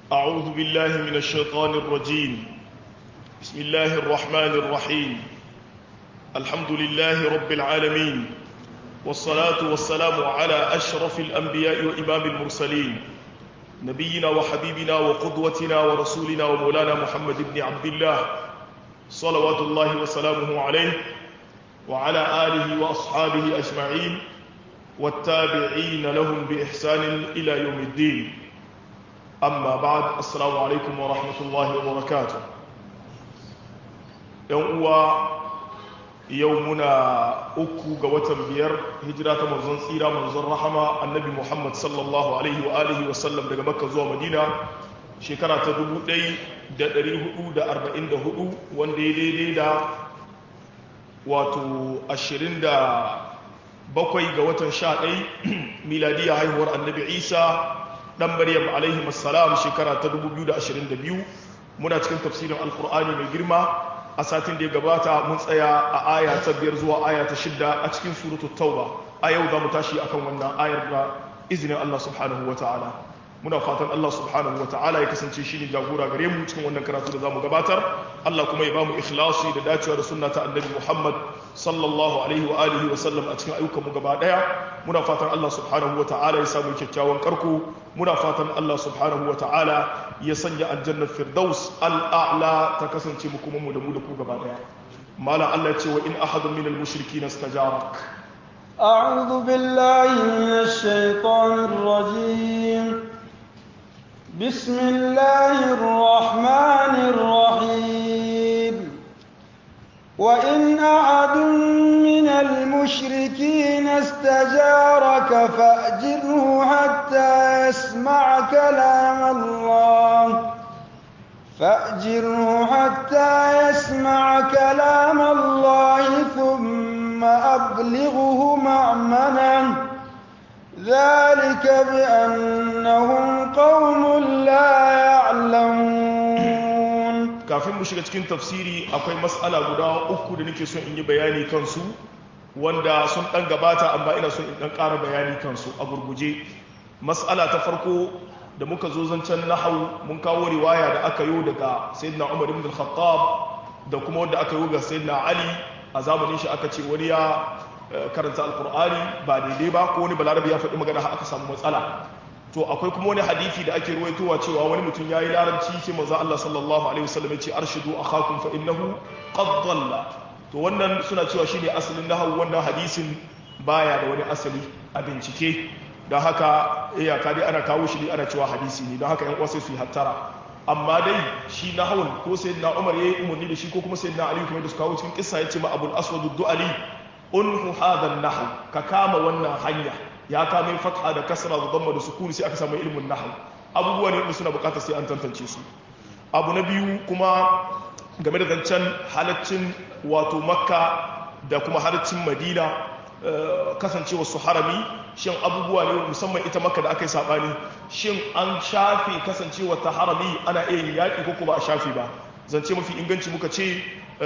أعوذ بالله من الشيطان الرجيم بسم الله الرحمن الرحيم الحمد لله رب العالمين والصلاة والسلام على أشرف الأنبياء وإمام المرسلين نبينا وحبيبنا وقدوتنا ورسولنا ومولانا محمد بن عبد الله صلوات الله وسلامه عليه وعلى آله وأصحابه أجمعين والتابعين لهم بإحسان إلى يوم الدين أما بعد السلام عليكم ورحمة الله وبركاته يوم يومنا أكو قوة بير هجرة منزل سيرة منزل رحمة النبي محمد صلى الله عليه وآله وسلم daga Makka zuwa Madina shekara ta 1444 wanda ya daidai da wato 27 ga watan 11 miladiya haihuwar annabi Isa dan Maryam alaihi assalam shekara ta 2022 muna cikin tafsirin alkur'ani mai girma a satin da ya gabata mun tsaya a aya ta biyar zuwa aya ta shidda a cikin suratul tauba a yau za mu tashi akan wannan ayar da izinin Allah subhanahu wa ta'ala muna fatan Allah subhanahu wa ta'ala ya kasance shi ne jagora gare mu cikin wannan karatu da za mu gabatar Allah kuma ya ba mu ikhlasi da dacewa da sunna ta annabi Muhammad sallallahu alaihi wa alihi wa sallam a cikin ayyukan mu gaba daya muna fatan Allah subhanahu wa ta'ala ya samu kyakkyawan karko muna fatan Allah subhanahu wa ta'ala ya sanya aljannar firdaus al'a'la ta kasance mu kuma mu da mu da ku gaba daya malam Allah ya ce wa in ahadun min al-mushrikin istajarak أعوذ بالله من الشيطان الرجيم بسم الله الرحمن الرحيم وإن أحد من المشركين استجارك فأجره حتى يسمع كلام الله فأجره حتى يسمع كلام الله ثم أبلغه مأمنه ذلك بأنهم قوم لا يعلمون kafin mu shiga cikin tafsiri akwai matsala guda uku da nake son in yi bayani kansu wanda sun dan gabata amma ina son in dan ƙara bayani kansu a gurguje matsala ta farko da muka zo zancen nahau mun kawo riwaya da aka yi daga sayyidina Umar ibn al-Khattab da kuma wanda aka yi ga sayyidina Ali a zamanin shi aka ce wani ya karanta alkur'ani ba daidai ba ko wani balarabi ya faɗi magana aka samu matsala to akwai kuma wani hadisi da ake ruwaitowa cewa wani mutum yayi larabci sai manzo Allah sallallahu alaihi wasallam ya ce arshidu akhakum fa innahu qad dhalla to wannan suna cewa shine asalin nahwu wannan hadisin baya da wani asali a bincike don haka iyaka dai ana kawo shi ne ana cewa hadisi ne don haka yan uwa sai su yi hattara amma dai shi nahwun ko sayyidina Umar yayi umarni da shi ko kuma sayyidina Ali kuma da su kawo cikin kissa yace ma Abul Aswad ad-Du'ali unhu hadha an-nahw ka kama wannan hanya ya kame fatha da kasra da damma da sukuni sai aka samu ilmin nahw abubuwa ne suna bukatar sai an tantance su abu na biyu kuma game da zancen halaccin wato makka da kuma halaccin madina kasancewa su harami shin abubuwa ne musamman ita makka da aka yi sabani shin an shafe kasancewa ta harami ana iya yin yaƙi ko ba a shafe ba zance mafi inganci muka ce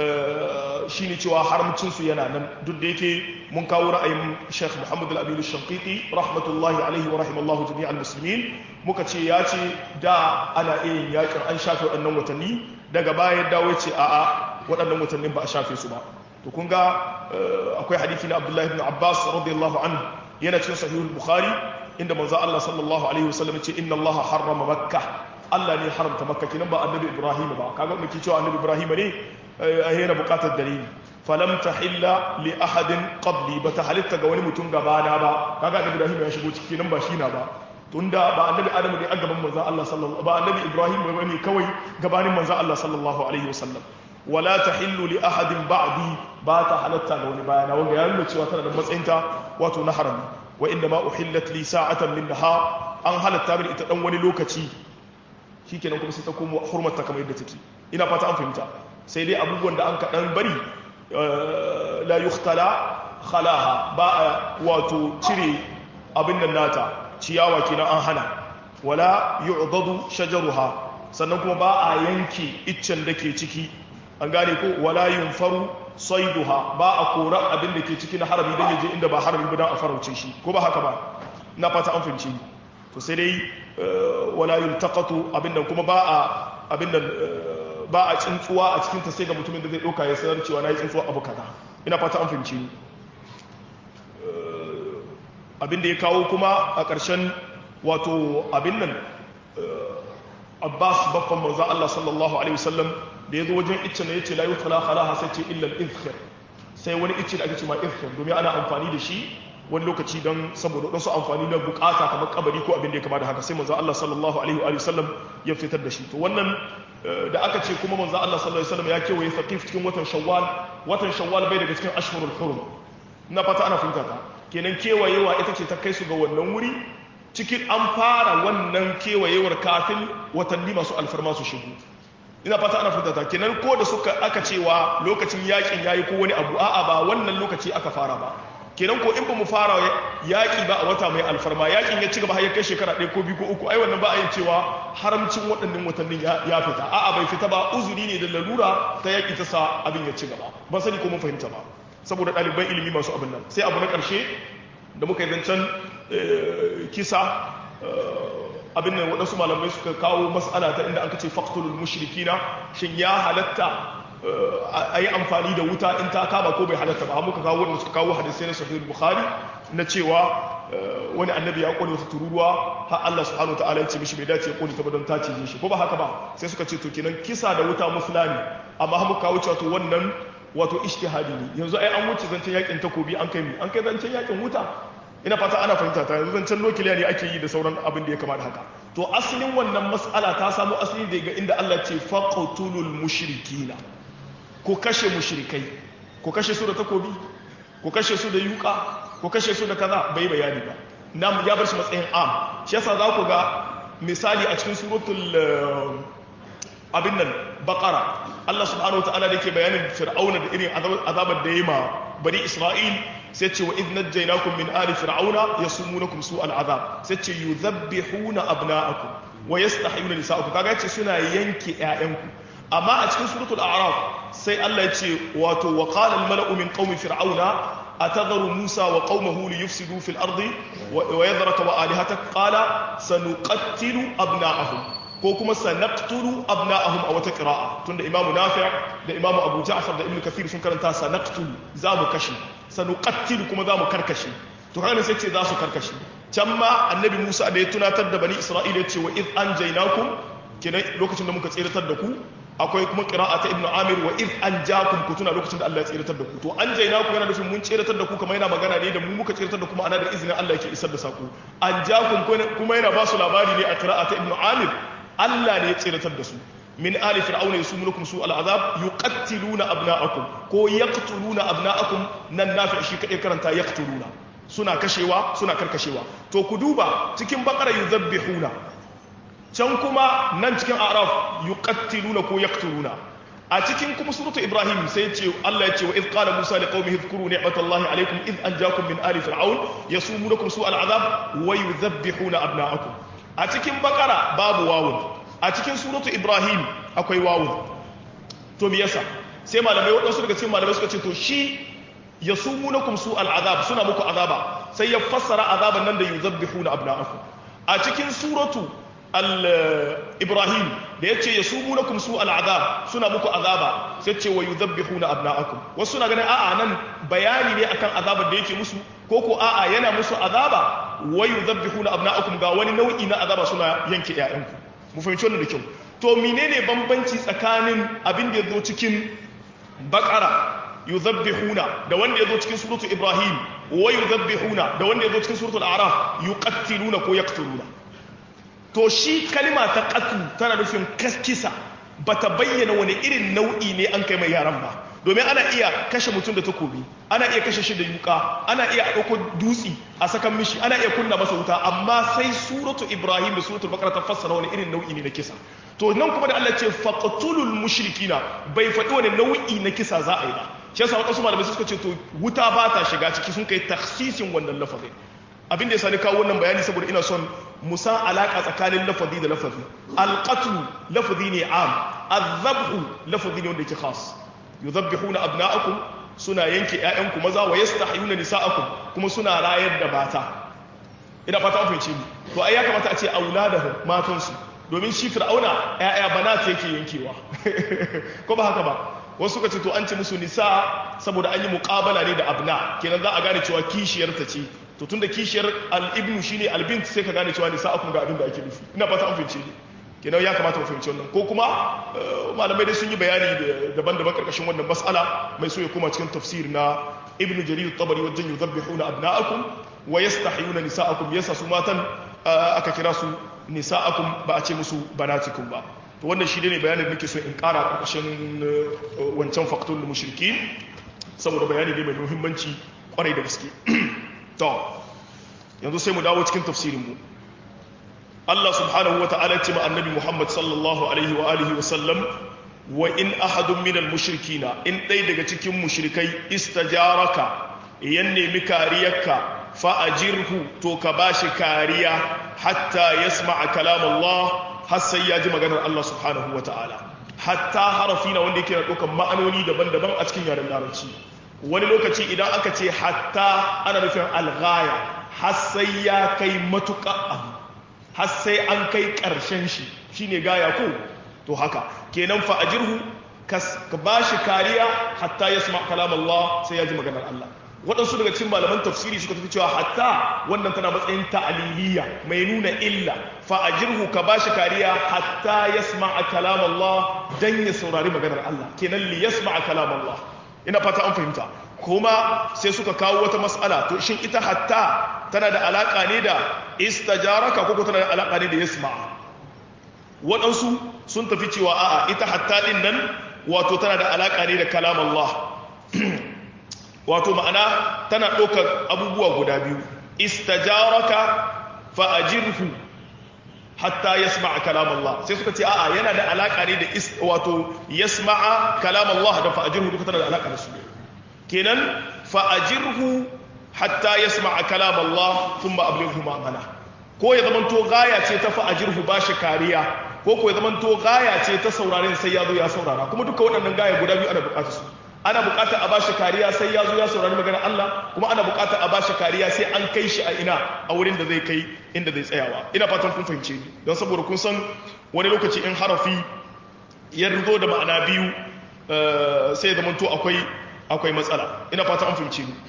shi ne cewa haramcinsu yana nan duk da yake mun kawo ra'ayin sheikh muhammad al-abilu shankiti rahmatullahi alaihi wa rahimallahu jami'al musulmin muka ce ya ce da ana iya yin yakin an shafe waɗannan watanni daga baya dawo ce a'a waɗannan watannin ba a shafe su ba to kun ga akwai hadisi na abdullahi ibn abbas radiyallahu anhu yana cikin sahihul bukhari inda manzo Allah sallallahu alaihi wasallam ce inna Allah harrama makkah Allah ne haramta makka kinan ba annabi ibrahim ba kaga muke cewa annabi ibrahim ne yana bukatar dalili falam tahilla li ahadin qabli bata halitta ga wani mutum gabana ba kaga annabi ibrahim ya shigo ciki nan ba shi na ba tunda ba annabi adamu ne a gaban manzon Allah sallallahu ba annabi ibrahim ba ne kawai gabanin manzon Allah sallallahu alaihi wasallam wala tahillu li ahadin ba'di ba ta halatta ga wani bayana wanda ya nuna cewa tana da matsayinta wato na harami wa inda ma uhillat li sa'atan min nahar an halatta min ita dan wani lokaci shikenan kuma sai ta komo hurmata kamar yadda take ina fata an fahimta sai dai abubuwan da an kaɗan bari la yukhtala khalaha ba a wato cire abin nan nata ciyawa kenan an hana wala yu'dadu shajaruha sannan kuma ba a yanke iccen da ke ciki an gane ko wala yunfaru saiduha ba a kora abin da ke ciki na harami don yaje inda ba harami ba don a farauce shi ko ba haka ba na fata an fahimci to sai dai wala yultaqatu abin nan kuma ba a abin nan ba a tsuntsuwa a cikin ta sai ga mutumin da zai ɗauka ya sanar cewa na yi tsuntsuwa abu kaza ina fata an fahimci ni abin da ya kawo kuma a ƙarshen wato abin nan abbas baffan manzo Allah sallallahu alaihi wasallam da ya zo wajen icce ne yace la yutla khalaha sai ce illa al-izkhir sai wani icce da ake cewa izkhir domin ana amfani da shi wani lokaci don saboda wasu amfani na bukata kamar kabari ko abin da ya kama da haka sai manzo Allah sallallahu alaihi wa sallam ya fitar da shi to wannan da aka ce kuma manzo Allah sallallahu alaihi wasallam ya kewaye thaqif cikin watan shawwal watan shawwal bai daga cikin ashhurul hurum na fata ana fahimta ta kenan kewayewa ita ce ta kai su ga wannan wuri cikin an fara wannan kewayewar kafin watanni masu alfarma su shigo ina fata ana fahimta ta kenan ko da suka aka cewa lokacin yakin yayi ko wani abu a'a ba wannan lokaci aka fara ba kenan ko in ba mu fara yaƙi ba a wata mai alfarma yaƙin ya ci gaba har ya kai shekara ɗaya ko biyu ko uku ai wannan ba a yin cewa haramcin waɗannan watannin ya fita a'a bai fita ba uzuri ne da lalura ta yaƙi ta sa abin ya ci gaba ban sani ko mun fahimta ba saboda ɗaliban ilimi masu abin nan sai abu na ƙarshe da muka yi zancen kisa abin nan waɗansu malamai suka kawo mas'ala ta inda aka ce faktulul mushrikina shin ya halatta a yi amfani da wuta in ta kama ko bai halatta ba muka kawo wanda suka kawo hadisai na sahih bukhari na cewa wani annabi ya kone wata tururuwa har Allah subhanahu ta'ala ya ce mishi bai dace ya kone ta ba don ta cije shi ko ba haka ba sai suka ce to kenan kisa da wuta musulani amma har muka kawo cewa to wannan wato ijtihadi ne yanzu ai an wuce zancen yakin takobi an kai an kai zancen yakin wuta ina fata ana fahimta ta yanzu zancen nukiliya ne ake yi da sauran abin da ya kama da haka to asalin wannan mas'ala ta samu asali daga inda Allah ce faqtulul mushrikina ko kashe mushrikai ko kashe su da takobi ko kashe su da yuka ko kashe su da kaza bai bayani ba nam ya bar shi matsayin am shi yasa za ku ga misali a cikin suratul abin nan baqara Allah subhanahu wataala da yake bayanin fir'auna da irin azabar da yayi ma bani isra'il sai ce wa idh najaynakum min ali fir'auna yasumunakum su'al azab sai ce yuzabbihuna abna'akum wa yastahyuna nisa'akum kaga yace suna yanke ƴaƴanku amma a cikin suratul a'raf sai Allah ya ce wato wa qala al mala'u min qaumi fir'auna atadharu musa wa qaumahu li yufsidu fil ardi wa yadhraka wa alihatak qala sanuqattilu abna'ahum ko kuma sanaqtulu abna'ahum a wata qira'a tunda imamu nafi' da imamu abu ja'far da ibnu kathir sun karanta sanaqtulu za mu kashe sanuqattilu kuma za mu karkashe to kana sai ce za su karkashe can ma annabi musa da ya tunatar da bani isra'ila ya ce wa id anjaynakum kenan lokacin da muka tsiratar da ku akwai kuma qira'a ta ibnu amir wa id anjakum ku tuna lokacin da Allah ya tsiratar da ku to anjaynakum yana nufin mun tsiratar da ku kamar yana magana ne da mu muka tsiratar da kuma ana da izinin Allah yake isar da sako anjakum kuma yana ba su labari ne a qira'a ta ibnu amir Allah ne ya tsiratar da su min ali fir'auna yusumunukum su al'azab yuqattiluna abna'akum ko yaqtuluna abna'akum nan nafi shi kadai karanta yaqtuluna suna kashewa suna karkashewa to ku duba cikin bakara yuzabbihuna can kuma nan cikin araf yuqattiluna ko yaqtuluna a cikin kuma suratu ibrahim sai ce Allah ya ce wa idh qala musa liqaumihi dhkuru ni'matallahi alaykum idh anjakum min ali fir'aun yasumunukum su al'azab wa yuzabbihuna abna'akum a cikin bakara babu wawun a cikin suratu ibrahim akwai wawun to me yasa sai malamai waɗansu daga cikin malamai suka ce to shi ya sumunakum su al'azab suna muku azaba sai ya fassara azaban nan da yuzabbihuna abna'akum a cikin suratu al-ibrahim da ya ce ya sumunakum su al'azab suna muku azaba sai ce wa yuzabbihuna abna'akum wasu suna ganin a'a nan bayani ne akan azabar da yake musu ko ko a'a yana musu azaba wa yuzabbihuna abna'akum ga wani nau'i na azaba suna yanke ƴaƴanku mu fahimci wannan da kyau to menene bambanci tsakanin abin da ya zo cikin bakara yuzabbihuna da wanda ya zo cikin suratu ibrahim wa yuzabbihuna da wanda ya zo cikin suratu al-a'raf yuqattiluna ko yaqtuluna to shi kalma ta qatl tana nufin kaskisa bata bayyana wani irin nau'i ne an kai mai yaran ba domin ana iya kashe mutum da takobi ana iya kashe shi da yuka ana iya ɗauko dutsi a sakan mishi ana iya kunna masa wuta amma sai suratu ibrahim da suratul bakara ta fassara wani irin nau'i ne na kisa to nan kuma da Allah ce faqtulul mushrikina bai faɗi wani nau'i na kisa za a yi ba shi yasa wadansu malamai suka ce to wuta ba ta shiga ciki sun kai takhsisin wannan lafazin abin da ya sani kawo wannan bayani saboda ina son musan alaka tsakanin lafazi da lafazi alqatlu lafazi ne am azabhu lafazi ne wanda yake khas yuzabbihuna abna'akum suna yanke ƴaƴanku maza wa yastahyuna nisa'akum kuma suna rayar da mata ina fata an fahimce ni to ai ya kamata a ce auladahum matansu domin shi fir'auna ƴaƴa banat yake yankewa ko ba haka ba wasu suka ce to an ce musu nisa saboda an yi muqabala ne da abna kenan za a gane cewa kishiyar ta ce to tunda kishiyar al-ibnu shine al-bint sai ka gane cewa nisa akun ga abin da ake nufi ina fata an fahimce ni kenan ya kamata mu fahimci wannan ko kuma malamai dai sun yi bayani daban-daban karkashin wannan mas'ala mai so ya koma cikin tafsir na ibn jarir at-tabari wajen yuzabbihuna abna'akum wa yastahyuna nisa'akum yasa su matan aka kira su nisa'akum ba a ce musu banatikum ba to wannan shi ne bayanin da nake so in kara karkashin wancan faktul mushriki saboda bayani ne mai muhimmanci kwarai da gaske to yanzu sai mu dawo cikin tafsirin mu Allah subhanahu wa ta'ala ce ma annabi Muhammad sallallahu alaihi wa alihi wa sallam wa in ahadun minal mushrikina in ɗai daga cikin mushrikai istajaraka yan nemi kariyarka fa ajirhu to ka bashi kariya hatta yasma'a kalam Allah har sai ya ji maganar Allah subhanahu wa ta'ala hatta harafi na wanda yake da ɗaukan ma'anoni daban-daban a cikin yaren larabci wani lokaci idan aka ce hatta ana nufin alghaya har sai ya kai matuƙa abu har sai an kai ƙarshen shi shine gaya ko to haka kenan fa ajirhu ka ba shi kariya hatta ya sama kalam Allah sai ya ji maganar Allah waɗansu daga cikin malaman tafsiri suka tafi cewa hatta wannan tana matsayin ta'aliliya mai nuna illa fa ajirhu ka ba shi kariya hatta ya sama kalam Allah dan ya saurari maganar Allah kenan li yasma kalam Allah ina fata an fahimta kuma sai suka kawo wata mas'ala to shin ita hatta tana da alaka ne da istajaraka ko tana da alaka ne da yasma waɗansu sun tafi cewa a'a ita hatta din nan wato tana da alaka ne da kalam Allah wato ma'ana tana ɗaukar abubuwa guda biyu istajaraka fa ajirhu hatta yasma'a kalam Allah sai suka ce a'a yana da alaka ne da wato yasma'a kalam Allah da fa ajirhu duka tana da alaka da su kenan fa'ajirhu hatta ya sama kalam Allah sun ba abin ma'amana ko ya zamanto gaya ce ta fa'ajirhu ba shi kariya ko ko ya zamanto gaya ce ta sauraren sai ya zo ya saurara kuma duka waɗannan gaya guda biyu ana buƙatar su ana buƙatar a ba shi kariya sai ya zo ya saurari maganar Allah kuma ana buƙatar a ba shi kariya sai an kai shi a ina a wurin da zai kai inda zai tsayawa ina fatan kun fahimce ni don saboda kun san wani lokaci in harafi ya zo da ma'ana biyu sai ya zamanto akwai akwai matsala ina fata an fahimci ni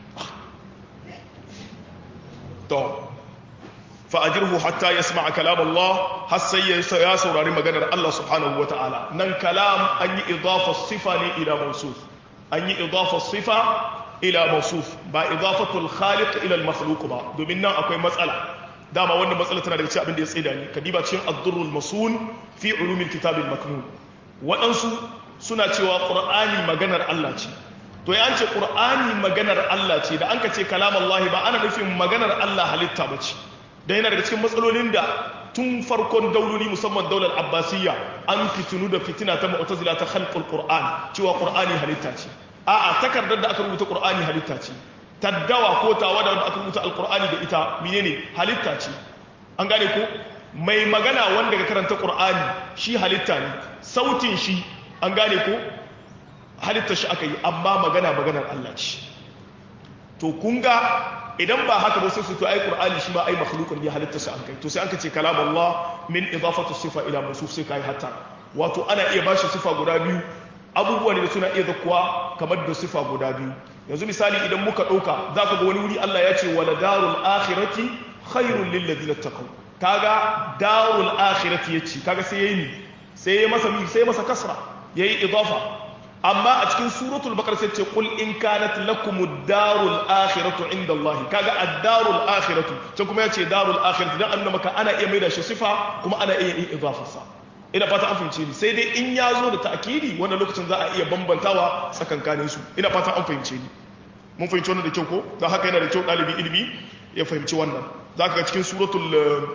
to fa'ajirhu hatta yasma'a kalam Allah har sai ya saurari maganar Allah subhanahu wata'ala nan kalam an yi idafa sifa ne ila mawsuf an yi idafa sifa ila mawsuf ba idafatul khaliq ila al-makhluq ba domin nan akwai matsala dama wannan matsala tana daga cikin abin da ya tsida ni kadiba cikin ad-durrul masun fi ulumil kitab al-maknun waɗansu suna cewa qur'ani maganar Allah ce to ya ce ƙur'ani maganar Allah ce da an ka ce kalam Allah ba ana nufin maganar Allah halitta ba ce da yana daga cikin matsalolin da tun farkon dauloli musamman daular abbasiyya an fitinu da fitina ta mu'tazila ta khalqul qur'an cewa qur'ani halitta ce a'a takardar da aka rubuta qur'ani halitta ce taddawa ko tawada da aka rubuta alqur'ani da ita menene halitta ce an gane ko mai magana wanda ka karanta qur'ani shi halitta ne sautin shi an gane ko halittar shi aka yi amma magana maganar Allah ce to kun ga idan ba haka ba sai su to ai qur'ani shi ma ai makhluqun ne halittar shi an kai to sai an ka ce kalam Allah min idafatu sifa ila mawsuf sai kai hatta wato ana iya bashi sifa guda biyu abubuwa ne da suna iya zakkuwa kamar da sifa guda biyu yanzu misali idan muka dauka zaka ga wani wuri Allah ya ce wala darul akhirati khairul lil ladina taqaw kaga darul akhirati yace kaga sai yayi sai ya masa sai masa kasra yayi idafa amma a cikin suratul baqara sai ce qul in kanat lakumud darul akhiratu inda Allah kaga ad-darul akhiratu can kuma yace darul akhiratu dan annaba maka ana iya maida shi sifa kuma ana iya yin idafarsa ina fata an fahimce ni sai dai in ya zo da ta'kidi wannan lokacin za a iya bambantawa tsakankanin su ina fata an fahimce ni mun fahimci wannan da kyau ko dan haka yana da kyau dalibi ilimi ya fahimci wannan zaka ga cikin suratul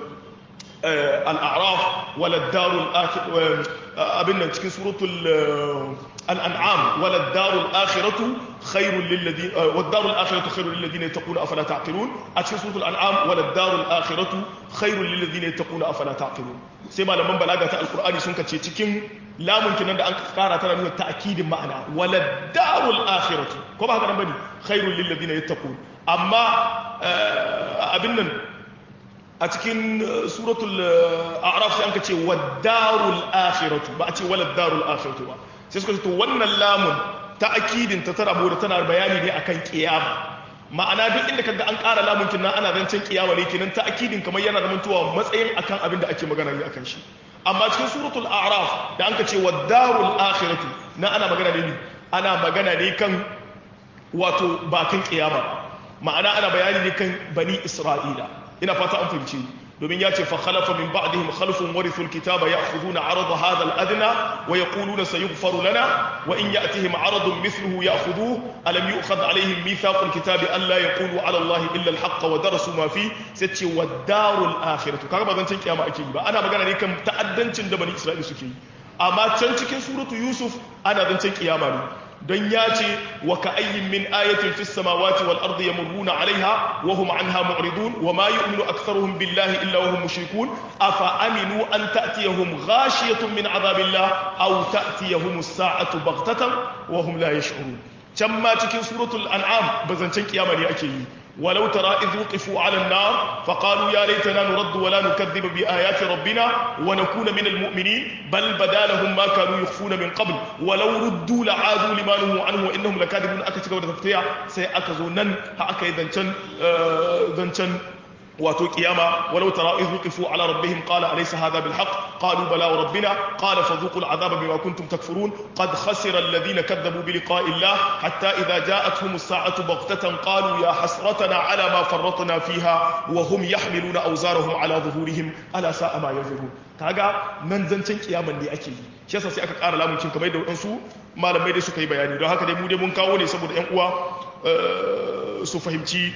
al-a'raf wala darul akhir abin nan cikin suratul الأنعام ولا الدار الآخرة خير للذين والدار الآخرة خير للذين يتقون أفلا تعقلون أتشي سورة الأنعام ولا الدار الآخرة خير للذين يتقون أفلا تعقلون سيما لما بلاغة القرآن سنك تشيكين لا ممكن أن أنكار ترى من التأكيد معنا ولا الدار الآخرة كما هذا نبني خير للذين يتقون أما أبنا a cikin suratul a'raf sai anka ce wad-darul akhiratu ba a ce walad darul akhiratu ba sai suka ce to wannan lamun ta akidin ta tara da tana bayani ne akan kiyama ma'ana duk inda kaga an ƙara lamun kinnan ana zancen kiyama ne kenan ta akidin kamar yana da mutuwa matsayin akan abin da ake magana ne akan shi amma cikin suratul a'raf da anka ce wad-darul akhiratu na ana magana ne ana magana ne kan wato bakin kiyama ma'ana ana bayani ne kan bani isra'ila ina fata an fahimci domin ya ce fa khalafa min ba'dihim khalfun warithu alkitaba ya'khuduna 'arada hadha al-adna wa yaquluna sayughfaru lana wa in ya'tihim 'aradun mithluhu ya'khudhuhu alam yu'khadh 'alayhim mithaqu alkitabi an la yaqulu 'ala allahi illa al-haqq wa darasu ma fi sai ce wad-darul akhiratu kaga ba zancen kiyama ake yi ba ana magana ne kan ta'addancin da bani isra'ila suke yi amma can cikin suratu yusuf ana zancen kiyama ne don ya ce wa ka ayyin min ayatin fis samawati wal ardi yamurruna alaiha wa hum anha mu'ridun wa ma yu'minu aktharuhum billahi illa wa hum mushrikun afa aminu an ta'tiyahum ghashiyatun min adhabillah aw ta'tiyahum as-sa'atu baghtatan wa hum la yash'urun can ma cikin suratul an'am bazancen kiyama ne ake yi ولو ترى إذ وقفوا على النار فقالوا يا ليتنا نرد ولا نكذب بآيات ربنا ونكون من المؤمنين بل بدا لهم ما كانوا يخفون من قبل ولو ردوا لعادوا لما نهوا عنه وإنهم لكاذبون أكتك ودفتيا سيأكزوا نن هأكا ذنشن ذنشن واتو قيامة ولو ترى إذ وقفوا على ربهم قال أليس هذا بالحق قالوا بلى وربنا قال فذوقوا العذاب بما كنتم تكفرون قد خسر الذين كذبوا بلقاء الله حتى إذا جاءتهم الساعة بغتة قالوا يا حسرتنا على ما فرطنا فيها وهم يحملون أوزارهم على ظهورهم ألا ساء ما ينظرون kaga nan zancen kiyaman ne ake yi shi yasa sai aka ƙara lamuncin kamar da waɗansu malamai da suka yi bayani don haka dai mu dai mun kawo ne saboda 'yan uwa su fahimci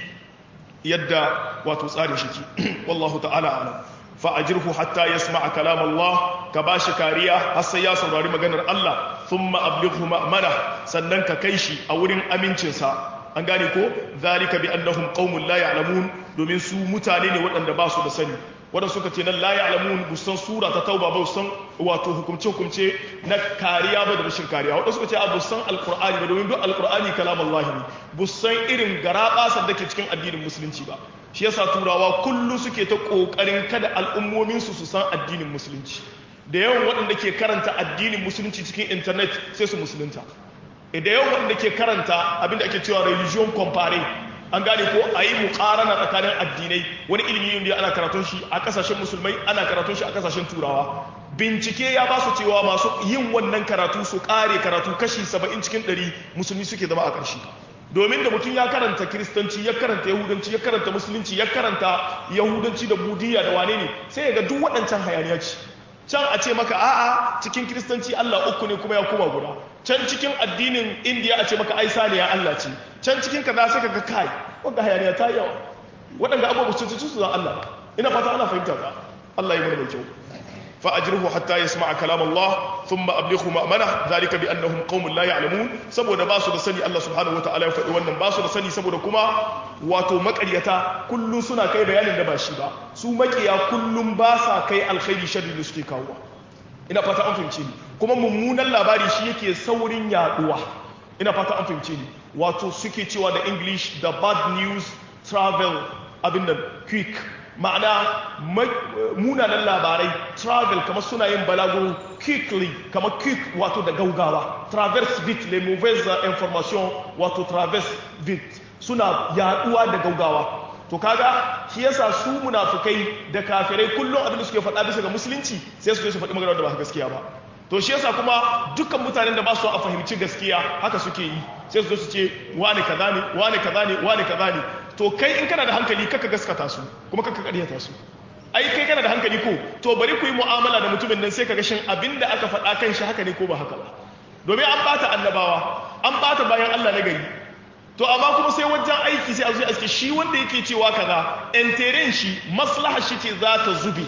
yadda wato tsarin shi ke wallahu ta'ala alam fa ajirhu hatta yasma'a kalam Allah ka bashi kariya har sai ya saurari maganar Allah thumma ablighu ma'mana sannan ka kai shi a wurin amincinsa an gane ko zalika bi annahum qaumun la ya'lamun domin su mutane ne waɗanda ba su da sani wadda suka ce nan la ya'lamun busan sura ta tauba ba busan wato hukumce hukumce na kariya ba da rashin kariya wadda suka ce a busan alqur'ani ba domin duk alqur'ani kalam Allah ne busan irin garabasar da ke cikin addinin musulunci ba shi yasa turawa kullu suke ta kokarin kada al'ummomin su su san addinin musulunci da yawan waɗanda ke karanta addinin musulunci cikin internet sai su musulunta da yawan waɗanda ke karanta abinda ake cewa religion compare an gane ko a yi mukarana tsakanin addinai wani ilimi ne ana karatun shi a kasashen musulmai ana karatun shi a kasashen turawa bincike ya ba su cewa masu yin wannan karatu su kare karatu kashi saba'in cikin ɗari musulmi suke zama a ƙarshe domin da mutum ya karanta kiristanci ya karanta yahudanci ya karanta musulunci ya karanta yahudanci da budiya da wane ne sai ya ga duk waɗancan hayaniya ce can a ce maka a'a cikin kiristanci Allah uku ne kuma ya koma guda can cikin addinin indiya a ce maka ai saniya Allah ce can cikin kaza sai kaga kai wanda hayaniya ta yawa waɗanda abubuwa su su zan Allah ina fata ana fahimta ka Allah ya mana mai kyau fa ajruhu hatta yasma'a kalam Allah thumma ablighu ma'mana zalika bi annahum qaumun la ya'lamun saboda ba su da sani Allah subhanahu wataala ya faɗi wannan ba su da sani saboda kuma wato maƙaryata kullum suna kai bayanin da ba shi ba su maƙiya kullum ba sa kai alkhairi sharri da suke kawo ina fata an fahimce ni kuma mummunan labari shi yake saurin yaduwa ina fata an fahimce ni wato suke cewa da english the bad news travel abin nan quick ma'ana munanan labarai travel kamar suna yin balago quickly kamar quick wato da gaugawa traverse vite les mauvaises informations wato traverse vite suna yaduwa da gaugawa to kaga shi yasa su munafukai da kafirai kullum abin da suke faɗa bisa ga musulunci sai su je su faɗi magana da ba gaskiya ba to shi yasa kuma dukkan mutanen da ba su a fahimci gaskiya haka suke yi sai su zo su ce wani kaza ne wani kaza ne wani kaza ne to kai in kana da hankali kaka gaskata su kuma kaka ƙaryata su ai kai kana da hankali ko to bari ku yi mu'amala da mutumin nan sai ka ga shin abin da aka faɗa kan shi haka ne ko ba haka ba domin an bata annabawa an bata bayan Allah na gari to amma kuma sai wajen aiki sai a zo aske shi wanda yake cewa kaza enteren shi maslaha shi ce za ta zube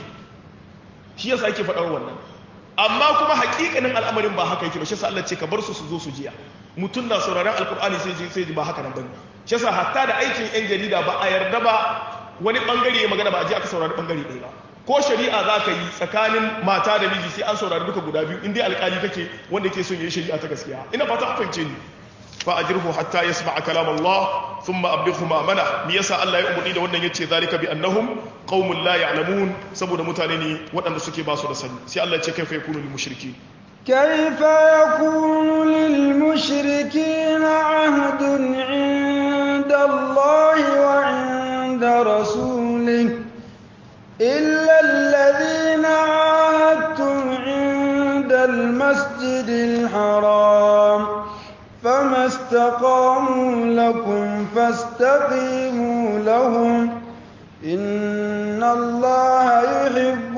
shi yasa ake faɗar wannan amma kuma hakikanin al'amarin ba haka yake ba shi yasa Allah ce ka bar su su zo su jiya mutum na sauraron alkur'ani sai ji sai ji ba haka nan bane shi yasa hatta da aikin yan jarida ba a yarda ba wani bangare ya magana ba a ji aka saurari bangare ɗaya ba ko shari'a za ka yi tsakanin mata da miji sai an saurari duka guda biyu in dai alƙali kake wanda yake son yi shari'a ta gaskiya ina fata an fahimce ni fa ajirhu hatta yasma'a kalam Allah thumma ablighu ma'mana me yasa Allah ya umurni da wannan yace zalika bi annahum qaumun la ya'lamun saboda mutane ne waɗanda suke ba su da sani sai Allah ya ce kaifa yakunu lil mushriki كيف يكون للمشركين عهد عند الله وعند رسوله إلا الذين عاهدتم عند المسجد الحرام فما استقاموا لكم فاستقيموا لهم إن الله يحب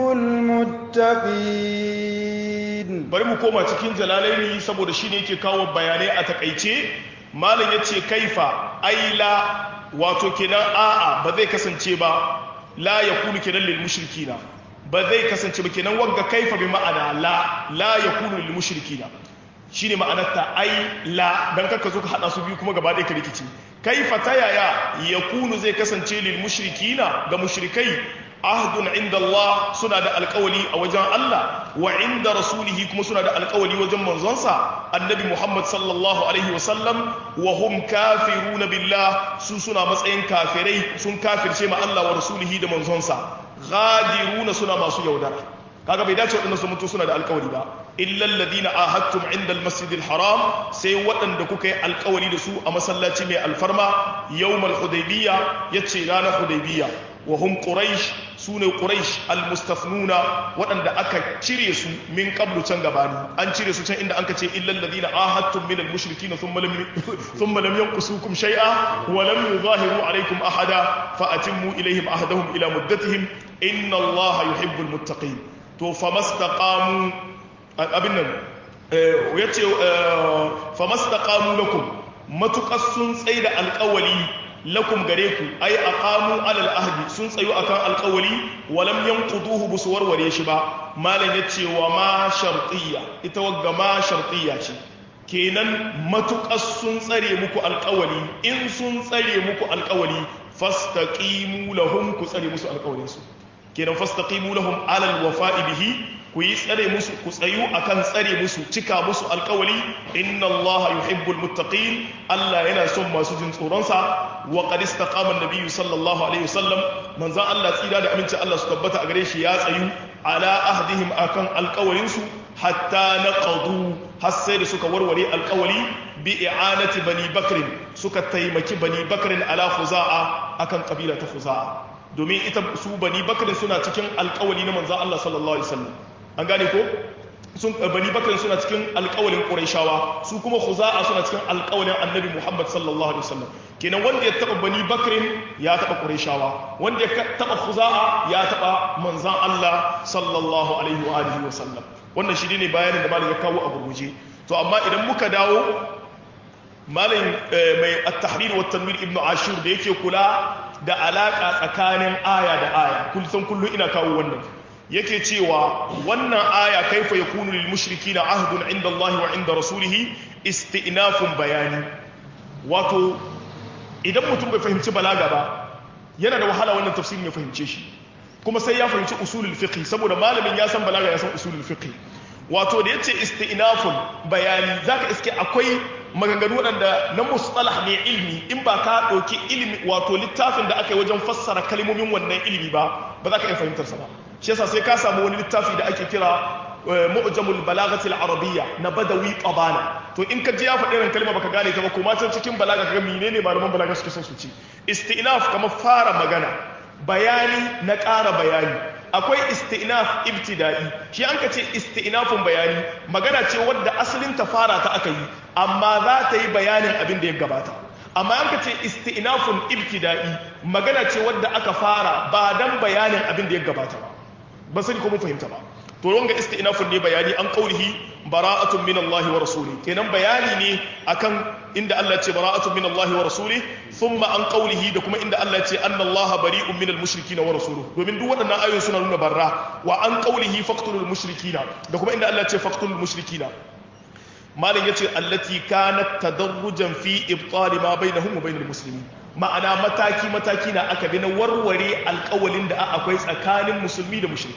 المتقين bari mu koma cikin jalalaini saboda shi ne yake kawo bayanai a takaice malam ya ce kaifa aila wato kenan a'a ba zai kasance ba la ya kunu kenan lil mushrikina ba zai kasance ba kenan wagga kaifa bi ma'ana la la ya kunu lil mushrikina shine ma'anarta ai la dan kaka zo ka hada su biyu kuma gaba ɗaya ka rikici kaifa ta yaya ya kunu zai kasance lil mushrikina ga mushrikai ahdun inda Allah suna da alkawali a wajen Allah wa inda rasulihi kuma suna da alkawali wajen manzonsa annabi Muhammad sallallahu alaihi wasallam wa hum kafiruna billah su suna matsayin kafirai sun kafirce ma Allah wa rasulihi da manzonsa ghadiruna suna masu yaudara kaga bai dace waɗanda su mutu suna da alkawari ba illal ladina ahadtum inda almasjidil haram sai waɗanda kuka yi alkawari da su a masallaci mai alfarma yawmal hudaybiyya yace ranar hudaybiyya wa hum quraish sune quraish almustafnuna waɗanda aka cire su min qablu can gabani an cire su can inda anka ce illal ladina ahadtum min almushrikin thumma lam thumma lam yanqusukum shay'a wa lam yuzahiru alaykum ahada fa atimmu ilayhim ahdahum ila muddatihim inna allaha yuhibbul muttaqin to famastaqamu abin nan yace famastaqamu lakum matuqas sun tsaida alƙawali lakum gare ku ai aqamu alal ahdi sun tsayu akan alƙawali walam yanquduhu busu warware shi ba malam yace wa ma shartiyya ita wagga ma shartiyya ce kenan matuƙas sun tsare muku alƙawali in sun tsare muku alƙawali fastaqimu lahum ku tsare musu alƙawalinsu kenan fastaqimu lahum alal wafa'i bihi ku yi tsare musu ku tsayu akan tsare musu cika musu alkawali inna Allah yuhibbul muttaqin Allah yana son masu jin tsoron sa wa qad istaqama an-nabiy sallallahu alaihi wasallam manzon Allah tsira da aminci Allah su tabbata a gare shi ya tsayu ala ahdihim akan alkawalin su hatta naqadu har sai da suka warware alkawali bi i'anati bani bakr suka taimaki bani bakr ala khuza'a akan kabila ta khuza'a domin ita su bani bakr suna cikin alkawali na manzon Allah sallallahu alaihi wasallam an gane ko sun bani bakar suna cikin alƙawalin ƙurayshawa su kuma khuza'a suna cikin alƙawalin annabi muhammad sallallahu alaihi wasallam kenan wanda ya taba bani bakrin ya taba ƙurayshawa wanda ya taba khuza'a ya taba manzan allah sallallahu alaihi wa alihi wasallam wannan shi ne bayanin da malam ya kawo a gurguje to amma idan muka dawo malam mai at-tahrir wa tanwir ibnu ashur da yake kula da alaka tsakanin aya da aya kullum kullum ina kawo wannan yake cewa wannan aya kaifa yakunu lil mushrikina ahdun inda Allah wa inda rasulih istinafun bayani wato idan mutum bai fahimci balaga ba yana da wahala wannan tafsirin ya fahimce shi kuma sai ya fahimci usulul fiqh saboda malamin ya san balaga ya san usulul fiqh wato da yace istinafun bayani zaka iske akwai maganganu waɗanda na mustalah ne ilmi in ba ka ɗauki ilmi wato littafin da aka yi wajen fassara kalmomin wannan ilmi ba ba za ka iya fahimtarsa ba shi yasa sai ka samu wani littafi da ake kira mu'jamul balagatil arabiyya na badawi qabana to in ka ji ya faɗi irin kalma baka gane ta ba kuma can cikin balaga kaga menene malaman balaga suke son su ci istinaf kamar fara magana bayani na ƙara bayani akwai istinaf ibtida'i shi an ka ce istinafun bayani magana ce wadda asalin ta fara ta aka yi amma za ta yi bayanin abin da ya gabata amma an ka ce istinafun ibtida'i magana ce wadda aka fara ba dan bayanin abin da ya gabata ba ba sani ko mun fahimta ba to wanga istinafun ne bayani an qaulihi bara'atun min Allah wa rasuli kenan bayani ne akan inda Allah ce bara'atun min Allah wa rasuli thumma an qaulihi da kuma inda Allah ce anna Allah bari'un min al-mushrikeena wa rasuluhu domin duk waɗannan ayoyi suna nuna barra wa an qaulihi faqtulul mushrikeena da kuma inda Allah ce faqtulul mushrikeena malam yace allati kanat tadarrujan fi ibtal ma bainahum wa bainal muslimin ma'ana mataki mataki na aka bi na warware alƙawalin da akwai tsakanin musulmi da mushrikai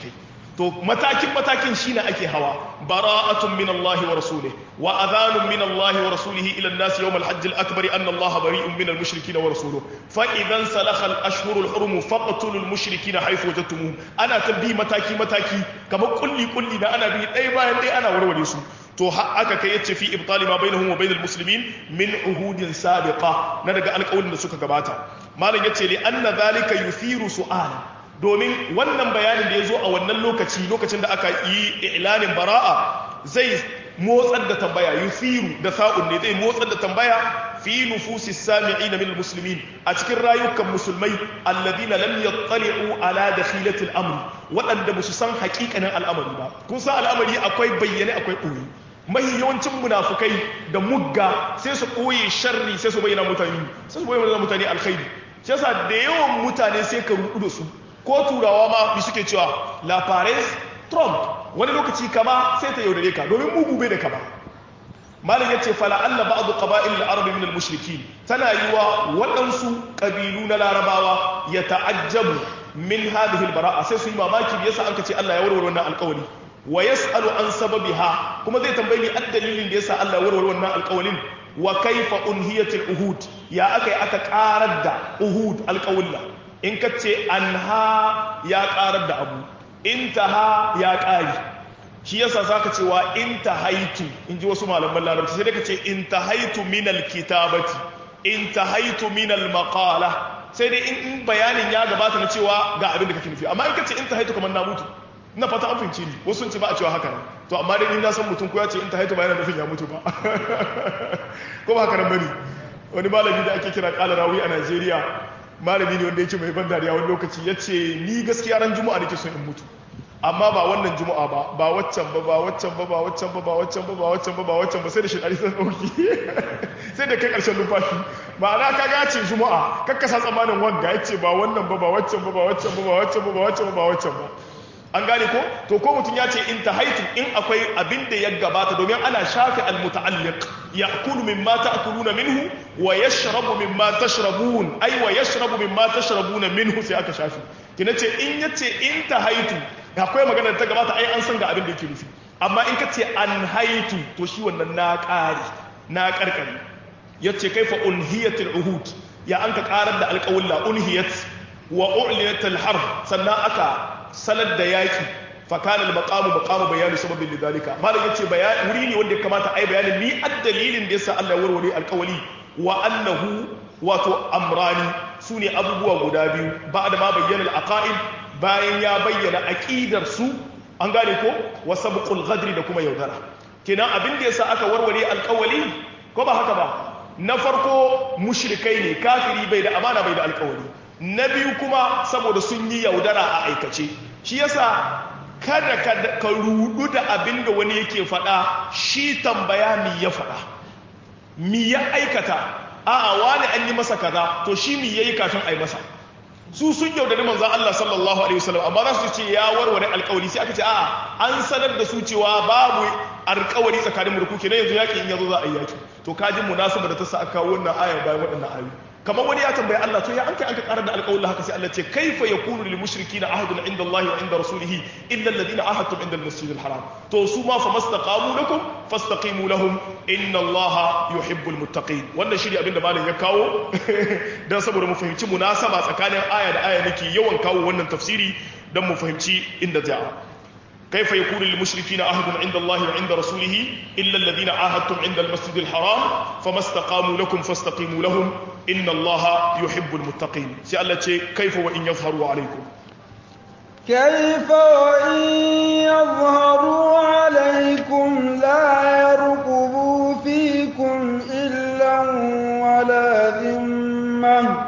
to matakin matakin shine ake hawa bara'atun min Allah wa rasulih wa adhanun min Allah wa rasulih ila an-nas yawm al-hajj al-akbar anna Allah bari'un min al-mushrikeen wa rasuluhu fa idan salakha al-ashhur al-hurum faqtulu al-mushrikeen haythu wajadtumuhum ana tabbi mataki mataki kamar kulli kulli da ana bi dai bayan dai ana warware su to aka kai yace fi ibtali ma bainahum wa bainal muslimin min uhudin sabiqa na daga alƙawarin da suka gabata malam yace li anna zalika yuthiru su'ala domin wannan bayanin da ya zo a wannan lokaci lokacin da aka yi ilanin bara'a zai motsar da tambaya yufiru da sa'un ne zai motsar da tambaya fi nufusi sami'ina min almuslimin a cikin rayukan musulmai alladina lam yattali'u ala dakhilati al-amr waɗanda ba su san haƙiƙanin al'amari ba kun san al'amari akwai bayyane akwai ɓoye mahi yawancin munafukai da mugga sai su ɓoye sharri sai su bayyana mutane sai su bayyana mutane alkhairi shi yasa da yawan mutane sai ka rudu da su ko turawa ma bi suke cewa la paris trump wani lokaci kama sai ta yaudare ka domin mugu bai da kama malin ya ce fala Allah ba'adu qaba'il al-arab min al-mushrikin tana yiwa waɗansu ƙabilu na larabawa ya ta'ajjabu min hadhihi al-bara'a sai su yi mamaki da yasa anka ce Allah ya warware wannan alƙawari wa yas'alu an sababiha kuma zai tambayi ni addalilin da yasa Allah ya warware wannan alƙawarin wa kaifa unhiyat al-uhud ya akai aka ƙarar da uhud alƙawalla in ka ce an ha ya ƙarar da abu in ta ha ya ƙari shi yasa za ka cewa in ta haitu in ji wasu malaman larabci sai ka ce in ta haitu minal kitabati in ta haitu minal maƙala sai dai in bayanin ya gabata na cewa ga abin da kake nufi amma in ka ce in ta haitu kamar na mutu ina fata an fahimci ni wasu sun ce ba a cewa haka nan to amma dai ni na san mutum ko ya ce in ta haitu ba yana nufin ya mutu ba ko ba haka nan bane wani malami da ake kira kala rawi a Najeriya malami ne wanda yake mai ban dariya wani lokaci ya ce ni gaskiya ran juma'a nake son in mutu amma ba wannan juma'a ba ba waccan ba ba waccan ba ba waccan ba ba waccan ba ba waccan ba ba waccan ba sai da shi ɗari sun ɗauki sai da kai ƙarshen numfashi ma'ana ka ga ce juma'a kakkasa tsammanin wanga ya ce ba wannan ba ba waccan ba ba waccan ba ba waccan ba ba waccan ba ba waccan ba an gane ko to ko mutum ya ce in ta haitu in akwai abin da ya gabata domin ana shafi almuta'alliq ya'kulu mimma ta'kuluna minhu wa yashrabu mimma tashrabun ai wa yashrabu mimma tashrabuna minhu sai aka shafi kina ce in yace in ta haitu akwai magana da ta gabata ai an san ga abin da yake nufi amma in ka ce an haitu to shi wannan na ƙari na ƙarƙari yace kaifa unhiyatul uhud ya an ka ƙarar da alƙawulla unhiyat wa u'linat al-harb sannan aka sanar da yaki fakana al-maqamu maqamu bayani sababin lidalika malam yace bayani wuri ne wanda ya kamata ai bayanin ni addalilin da yasa Allah ya warware alƙawali wa annahu wato amrani sune abubuwa guda biyu ba'da ma bayyana al-aqaid bayan ya bayyana aqidar su an gane ko wa sabqul ghadri da kuma yaudara kenan abin da yasa aka warware alƙawali ko ba haka ba na farko mushrikai ne kafiri bai da amana bai da alƙawali na biyu kuma saboda sun yi yaudara a aikace shi yasa kada ka rudu da abin da wani yake faɗa shi tambaya mi ya faɗa mi ya aikata a'a wani an yi masa kaza to shi mi yayi kafin a yi masa su sun yaudari manzon Allah sallallahu alaihi wasallam amma za su ce ya warware alƙawari sai aka ce a'a an sanar da su cewa babu alƙawari tsakanin mulku kenan yanzu yaki in yazo za a yi yaki to kaji munasaba da ta sa aka kawo wannan aya bayan waɗannan ayoyi kamar wani ya tambayi Allah to ya an kai an ka karar da alƙawarin haka sai Allah ce kaifa yakunu lil mushrikeena ahadun inda Allah wa inda rasulihi illa alladhina ahadtum inda al-masjid al-haram to su ma famastaqamu lakum fastaqimu lahum inna Allah yuhibbul muttaqin wannan shi ne abin da malam ya kawo dan saboda mu fahimci munasaba tsakanin aya da aya nake yawan kawo wannan tafsiri dan mu fahimci inda ja'a كيف يكون للمشركين عهد عند الله وعند رسوله إلا الذين عاهدتم عند المسجد الحرام فما استقاموا لكم فاستقيموا لهم إن الله يحب المتقين سألت كيف وإن يظهروا عليكم كيف وإن يظهروا عليكم لا يرقبوا فيكم إلا ولا ذمة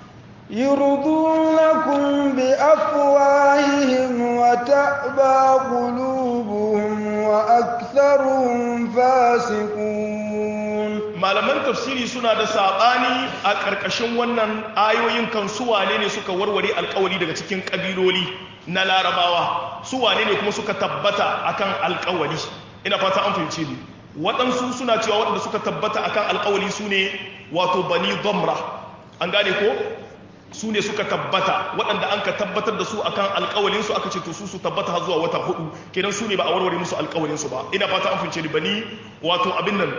يرضونكم بأفواههم وتأبى قلوبهم وأكثرهم فاسقون malaman tafsiri suna da saɓani a ƙarƙashin wannan ayoyin kan su wane ne suka warware alƙawari daga cikin ƙabiloli na larabawa su wane ne kuma suka tabbata akan alƙawari ina fata an fahimce ni waɗansu suna cewa waɗanda suka tabbata akan alƙawari su ne wato bani zamra an gane ko su ne suka tabbata waɗanda an ka tabbatar da su akan alƙawalin su aka ce to su su tabbata har zuwa wata hudu kenan su ne ba a warware musu alƙawalin su ba ina fata an fince ni bani wato abin nan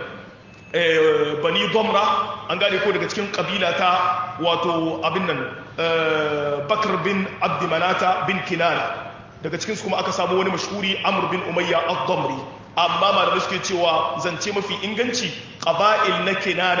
bani domra an gane ko daga cikin kabila ta wato abin nan bakar bin abdimanata bin kinana daga cikinsu kuma aka samu wani mashhuri amr bin umayya ad-damri amma malamai suke cewa zance mafi inganci qaba'il na kinana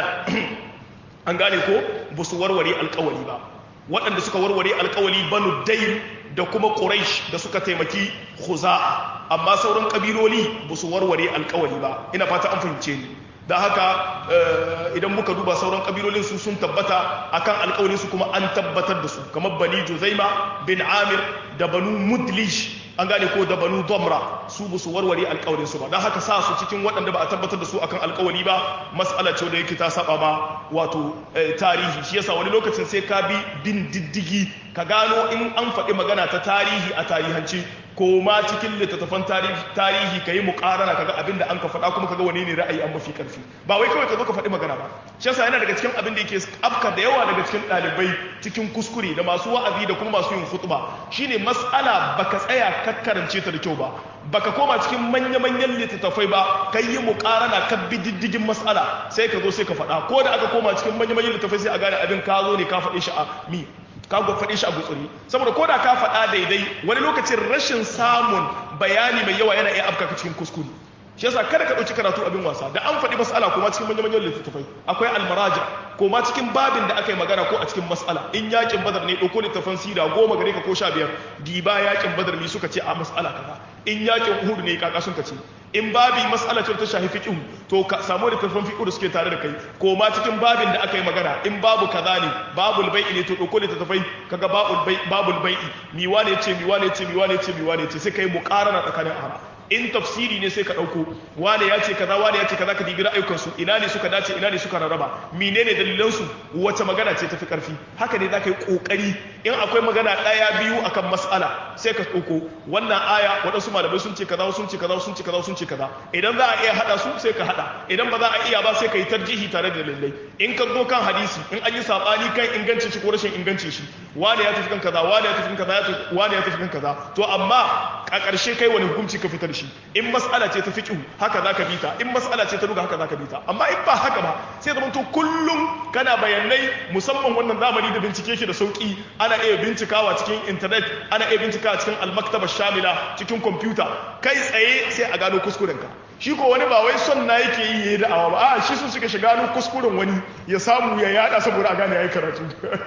an gane ko ba su warware alkawali ba waɗanda suka warware alkawali banu dain da kuma quraish da suka taimaki khuza'a amma sauran kabiloli ba su warware alkawali ba ina fata an fahimce ni da haka idan muka duba sauran kabilolin su sun tabbata akan alkawalin su kuma an tabbatar da su kamar bani juzaima bin amir da banu mudlish an gane ko da banu domra su ba su warware alkawalin su ba don haka sa su cikin waɗanda ba a tabbatar da su akan alkawali ba mas'ala ce da yake ta saba ma wato tarihi shi yasa wani lokacin sai ka bi bin diddigi ka gano in an faɗi magana ta tarihi a tarihance ko ma cikin littattafan tarihi ka yi mukarana kaga abin da an ka faɗa kuma kaga wani ne ra'ayi an mafi ƙarfi ba wai kawai ka zo ka faɗi magana ba shi yasa yana daga cikin abin da yake afka da yawa daga cikin ɗalibai cikin kuskure da masu wa'azi da kuma masu yin khutba shine mas'ala baka tsaya ka karance ta da kyau ba baka koma cikin manya-manyan littattafai ba kai yi mukarana ka bi diddigin mas'ala sai ka zo sai ka faɗa ko da aka koma cikin manya-manyan littattafai sai a gane abin ka zo ne ka faɗi shi a mi ka faɗi shi a gutsuri saboda ko da ka faɗa daidai wani lokacin rashin samun bayani mai yawa yana iya afka cikin kuskure shi yasa kada ka ɗauki karatu abin wasa da an faɗi mas'ala kuma cikin manyan manyan littattafai akwai almaraja ko ma cikin babin da aka yi magana ko a cikin mas'ala in yakin badar ne ɗauko littafan sira goma gare ka ko sha biyar diba yakin badar ne suka ce a mas'ala kaza in yakin uhud ne kaka sun ka ce in babi mas'ala ce ta shafi fiqh to ka samu littafan fiqh da suke tare da kai ko ma cikin babin da aka yi magana in babu kaza ne babul bai'i ne to ɗauko littafai kaga babul bai'i babul bai'i mi wane ce mi wane ce mi wane ce mi wane ce sai kai muqarana tsakanin ara in tafsiri ne sai ka ɗauko wane ya ce kaza wane ya ce kaza ka dibi ra'ayukansu ina ne suka dace ina ne suka rarraba menene dalilansu wace magana ce tafi ƙarfi haka ne za ka yi ƙoƙari in akwai magana ɗaya biyu akan mas'ala sai ka ɗauko wannan aya waɗansu malamai sun ce kaza sun ce kaza sun ce kaza sun ce kaza idan za a iya haɗa su sai ka haɗa idan ba za a iya ba sai ka yi tarjihi tare da dalilai in ka zo kan hadisi in an yi saɓani kan ingancin shi ko rashin ingancin shi wane ya tafi kan kaza wane ya tafi kan kaza wane ya tafi kan kaza to amma a ƙarshe kai wani hukunci ka fitar shi in mas'ala ce ta fiqh haka zaka bi ta in mas'ala ce ta duga haka zaka bi ta amma in ba haka ba sai zaman to kullum kana bayanai musamman wannan zamani da bincike shi da sauki ana iya bincikawa cikin internet ana iya bincikawa cikin almaktaba shamila cikin kwamfuta kai tsaye sai a gano kuskuren ka shi ko wani ba wai son na yake yi yayi da'awa ba a shi sun suka shiga gano kuskuren wani ya samu ya yada saboda a gane yayi karatu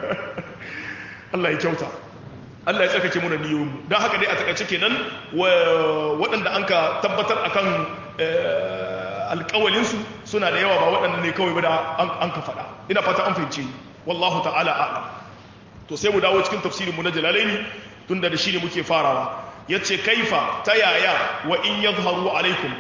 Allah ya kyauta Allah ya tsarkake muna niyoyinmu don haka dai a takaice kenan waɗanda an ka tabbatar akan alƙawalinsu suna da yawa ba waɗanda ne kawai ba da an ka faɗa ina fata an fahimce wallahu ta'ala a'lam to sai mu dawo cikin tafsirin mu na jalalaini tunda da shi ne muke farawa yace kaifa ta yaya wa in yadhharu alaikum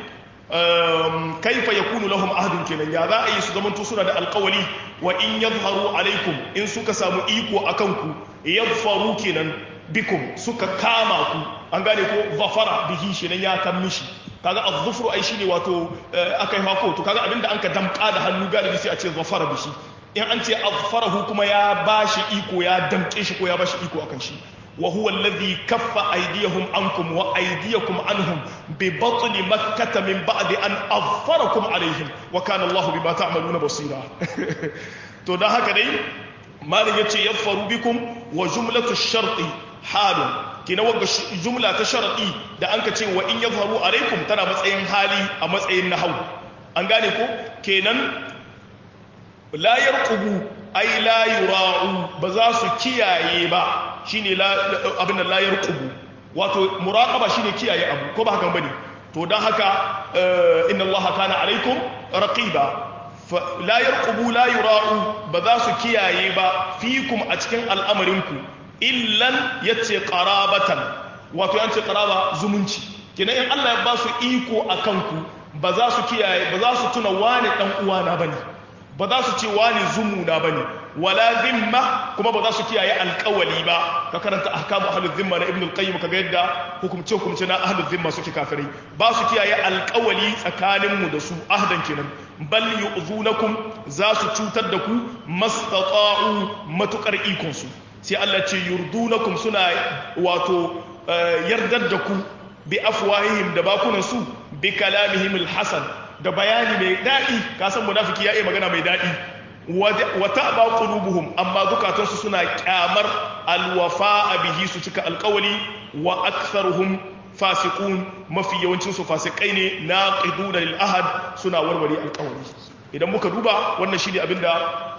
kaifa yakunu lahum ahdun kenan ya za a yi su zamanto suna da alƙawali wa in yadhharu alaikum in suka samu iko akan ku yadfaru kenan bikum suka kama ku an gane ko zafara bihi shi nan ya kan mishi kaga az-zufru ai shine wato akai hako to kaga abinda anka damka da hannu galibi sai a ce zafara bishi in an ce azfarahu kuma ya bashi iko ya damke shi ko ya bashi iko akan shi wa huwa alladhi kaffa aydiyahum ankum wa aydiyakum anhum bi batn makkah min ba'di an azfarakum alaihim wa kana Allah bima ta'maluna basira to dan haka dai malin yace yafaru bikum wa jumlatu sharti halun kina wagga jumla ta sharadi da anka ce wa in yadhharu alaikum tana matsayin hali a matsayin nahwu an gane ko kenan la yarqubu ay la yura'u ba za su kiyaye ba shine la abin da la yarqubu wato muraqaba shine kiyaye abu ko ba haka bane to dan haka inna allaha kana alaikum raqiba la yarqubu la yura'u ba za su kiyaye ba fikum a cikin al'amarinku illan yace qarabatan wato yace qaraba zumunci kina in Allah ya ba su iko akan ku ba za su kiyaye ba za su tuna wani dan uwana bane ba za su ce wani zumuna bane wala zimma kuma ba za su kiyaye alƙawali ba ka karanta ahkamu ahlul zimma na ibn al-qayyim kaga yadda hukumce hukumce na ahlul zimma suke kafirai ba su kiyaye alƙawali tsakanin mu da su ahdan kenan bal yu'zunakum za su cutar da ku mastata'u matukar ikon su sai Allah ce yurdunakum suna wato yardar da ku bi afwahihim da bakunan su bi kalamihim alhasan da bayani mai dadi ka san munafiki ya yi magana mai dadi wa ta'ba qulubuhum amma zukatansu suna kyamar alwafa bihi su cika alqawli wa aktharuhum fasiqun mafi yawancin su fasikai ne naqiduna lil ahad suna warware alqawli idan muka duba wannan shine abinda